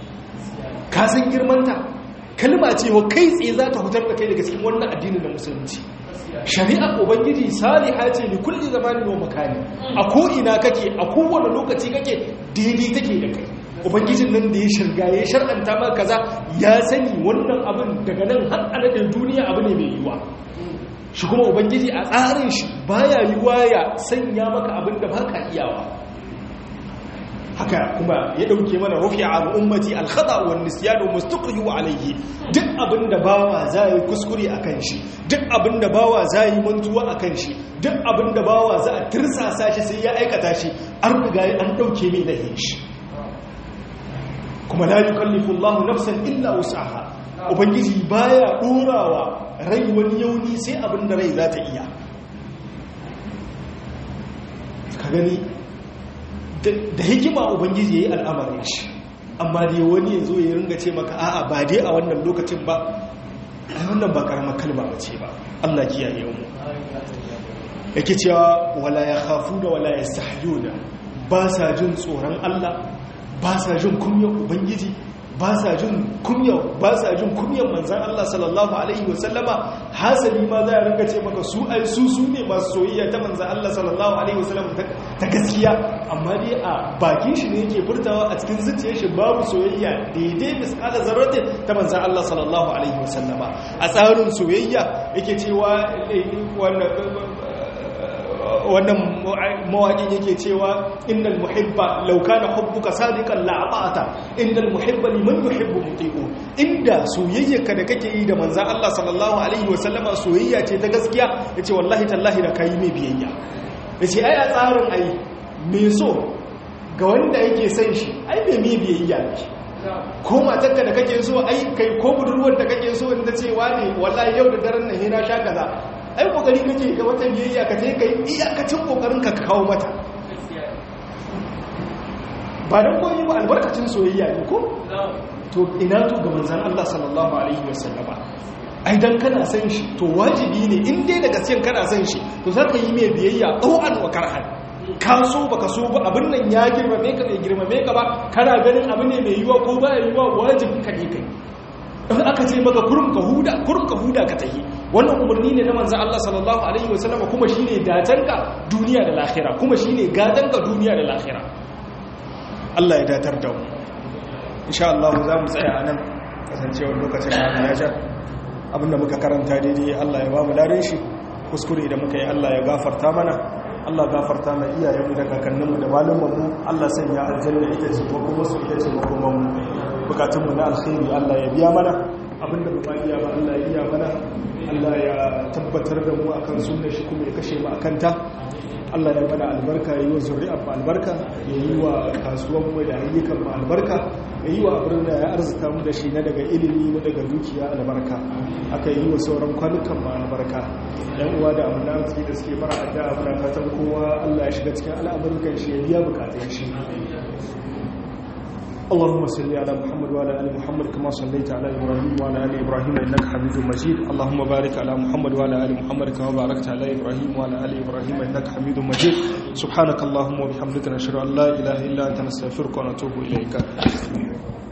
ka san girmanta kalma ce wa kai tsaye za ta hutar da kai daga cikin wannan addinin da musulunci shari'ar ubangiji saliha ce ni kulli zamanin wa makani a ko ina kake a kowane lokaci kake daidai take da kai ubangijin nan da ya shirga ya shar'anta maka kaza ya sani wannan abin daga nan har adadin duniya abu ne mai yiwa shi kuma ubangiji a tsarin shi baya yiwa ya sanya maka abin da baka iyawa haka kuma ya dauke mana rufi'a an ummati al-khata wan nisyan wa mustaqrihu alayhi duk abinda bawa zai kuskure akan shi duk abinda bawa zai mantuwa akan shi duk abinda bawa za a tirsasa shi sai ya aikata shi an riga an dauke mai lahin shi kuma la yukallifu Allahu nafsan illa wus'aha ubangiji baya dorawa rai wani yauni sai abinda rai za ta iya ka gani da hikima ubangiji ya yi al'amarin shi amma dai wani ya zo ya ringa ce maka a'a ba dai a wannan lokacin ba a wannan ba karamar kalma ba ce ba allah kiyaye mu yake cewa wala ya hafu da wala ya sahayo da ba sa jin tsoron allah ba sa jin kumyan ubangiji ba sa jin kunya ba sa jin kunyan manzan Allah sallallahu alaihi wasallama hasali ma za a ringa ce maka su ai su su ne masu soyayya ta manzan Allah sallallahu alaihi wasallama ta gaskiya amma dai a bakin shi ne yake furtawa a cikin zuciyar shi babu soyayya daidai misalan zarratin ta manzan Allah sallallahu alaihi wasallama a tsarin soyayya yake cewa wannan mawaƙin yake cewa innal muhibba law kana hubbuka sadiqan la ata'ata innal muhibba liman yuhibbu muti'u inda soyayyarka da kake yi da manzon Allah sallallahu alaihi wasallama soyayya ce ta gaskiya yace wallahi tallahi da kai mai biyayya yace ai a tsarin ai me so ga wanda yake son shi ai bai mai biyayya ne ko matarka da kake so ai kai ko budurwar da kake so in ta ce ne wallahi yau da daren nan hina sha kaza ai kokari kake ga wata biyayya ka je kai iyakacin kokarin ka kawo mata ba dan koyi ba albarkacin soyayya ne ko to ina to ga manzon Allah sallallahu alaihi wasallama ai dan kana san shi to wajibi ne in dai daga cikin kana san shi to zaka yi mai biyayya ɗau'an wa karhan ka so baka so ba abin nan ya girmame ka bai girmame ka ba kana ganin abu ne mai yiwa ko ba yiwa wajibin ka ne kai in aka ce maka kurum ka huda kurum ka huda ka tahi wannan umarni ne na manzo Allah sallallahu alaihi wasallam kuma shine datanka duniya da lahira kuma shine gadanka duniya da lahira Allah ya datar da mu insha Allah za mu tsaya anan kasancewar lokacin da ya ja abinda muka karanta daidai Allah ya ba mu ladan shi kuskure da muka yi Allah ya gafarta mana Allah gafarta mai iyayenmu da kakanninmu da malumanmu Allah sanya aljanna ita ce ko kuma su ita ce makomanmu bukatunmu na alkhairi Allah ya biya mana abinda ba iya ba Allah ya iya mana Allah ya tabbatar da mu akan sunnar shi kuma ya kashe mu akan ta Allah ya mana albarka ya yi wa zuri'ar mu albarka ya yi wa kasuwan mu da ayyukan mu albarka ya yi wa abin da ya arzuta mu da shi na daga ilimi na daga dukiya albarka aka yi wa sauran kwanukan mu albarka yan uwa da amina arziki da suke fara addu'a muna fatan kowa Allah ya shiga cikin al'amuran shi ya biya bukatun shi اللهم صل على محمد وعلى ال محمد كما صليت على ابراهيم وعلى ال ابراهيم انك حميد مجيد اللهم بارك على محمد وعلى ال محمد كما باركت على ابراهيم وعلى ال ابراهيم انك حميد مجيد سبحانك اللهم وبحمدك نشهد ان لا اله الا انت نستغفرك ونتوب اليك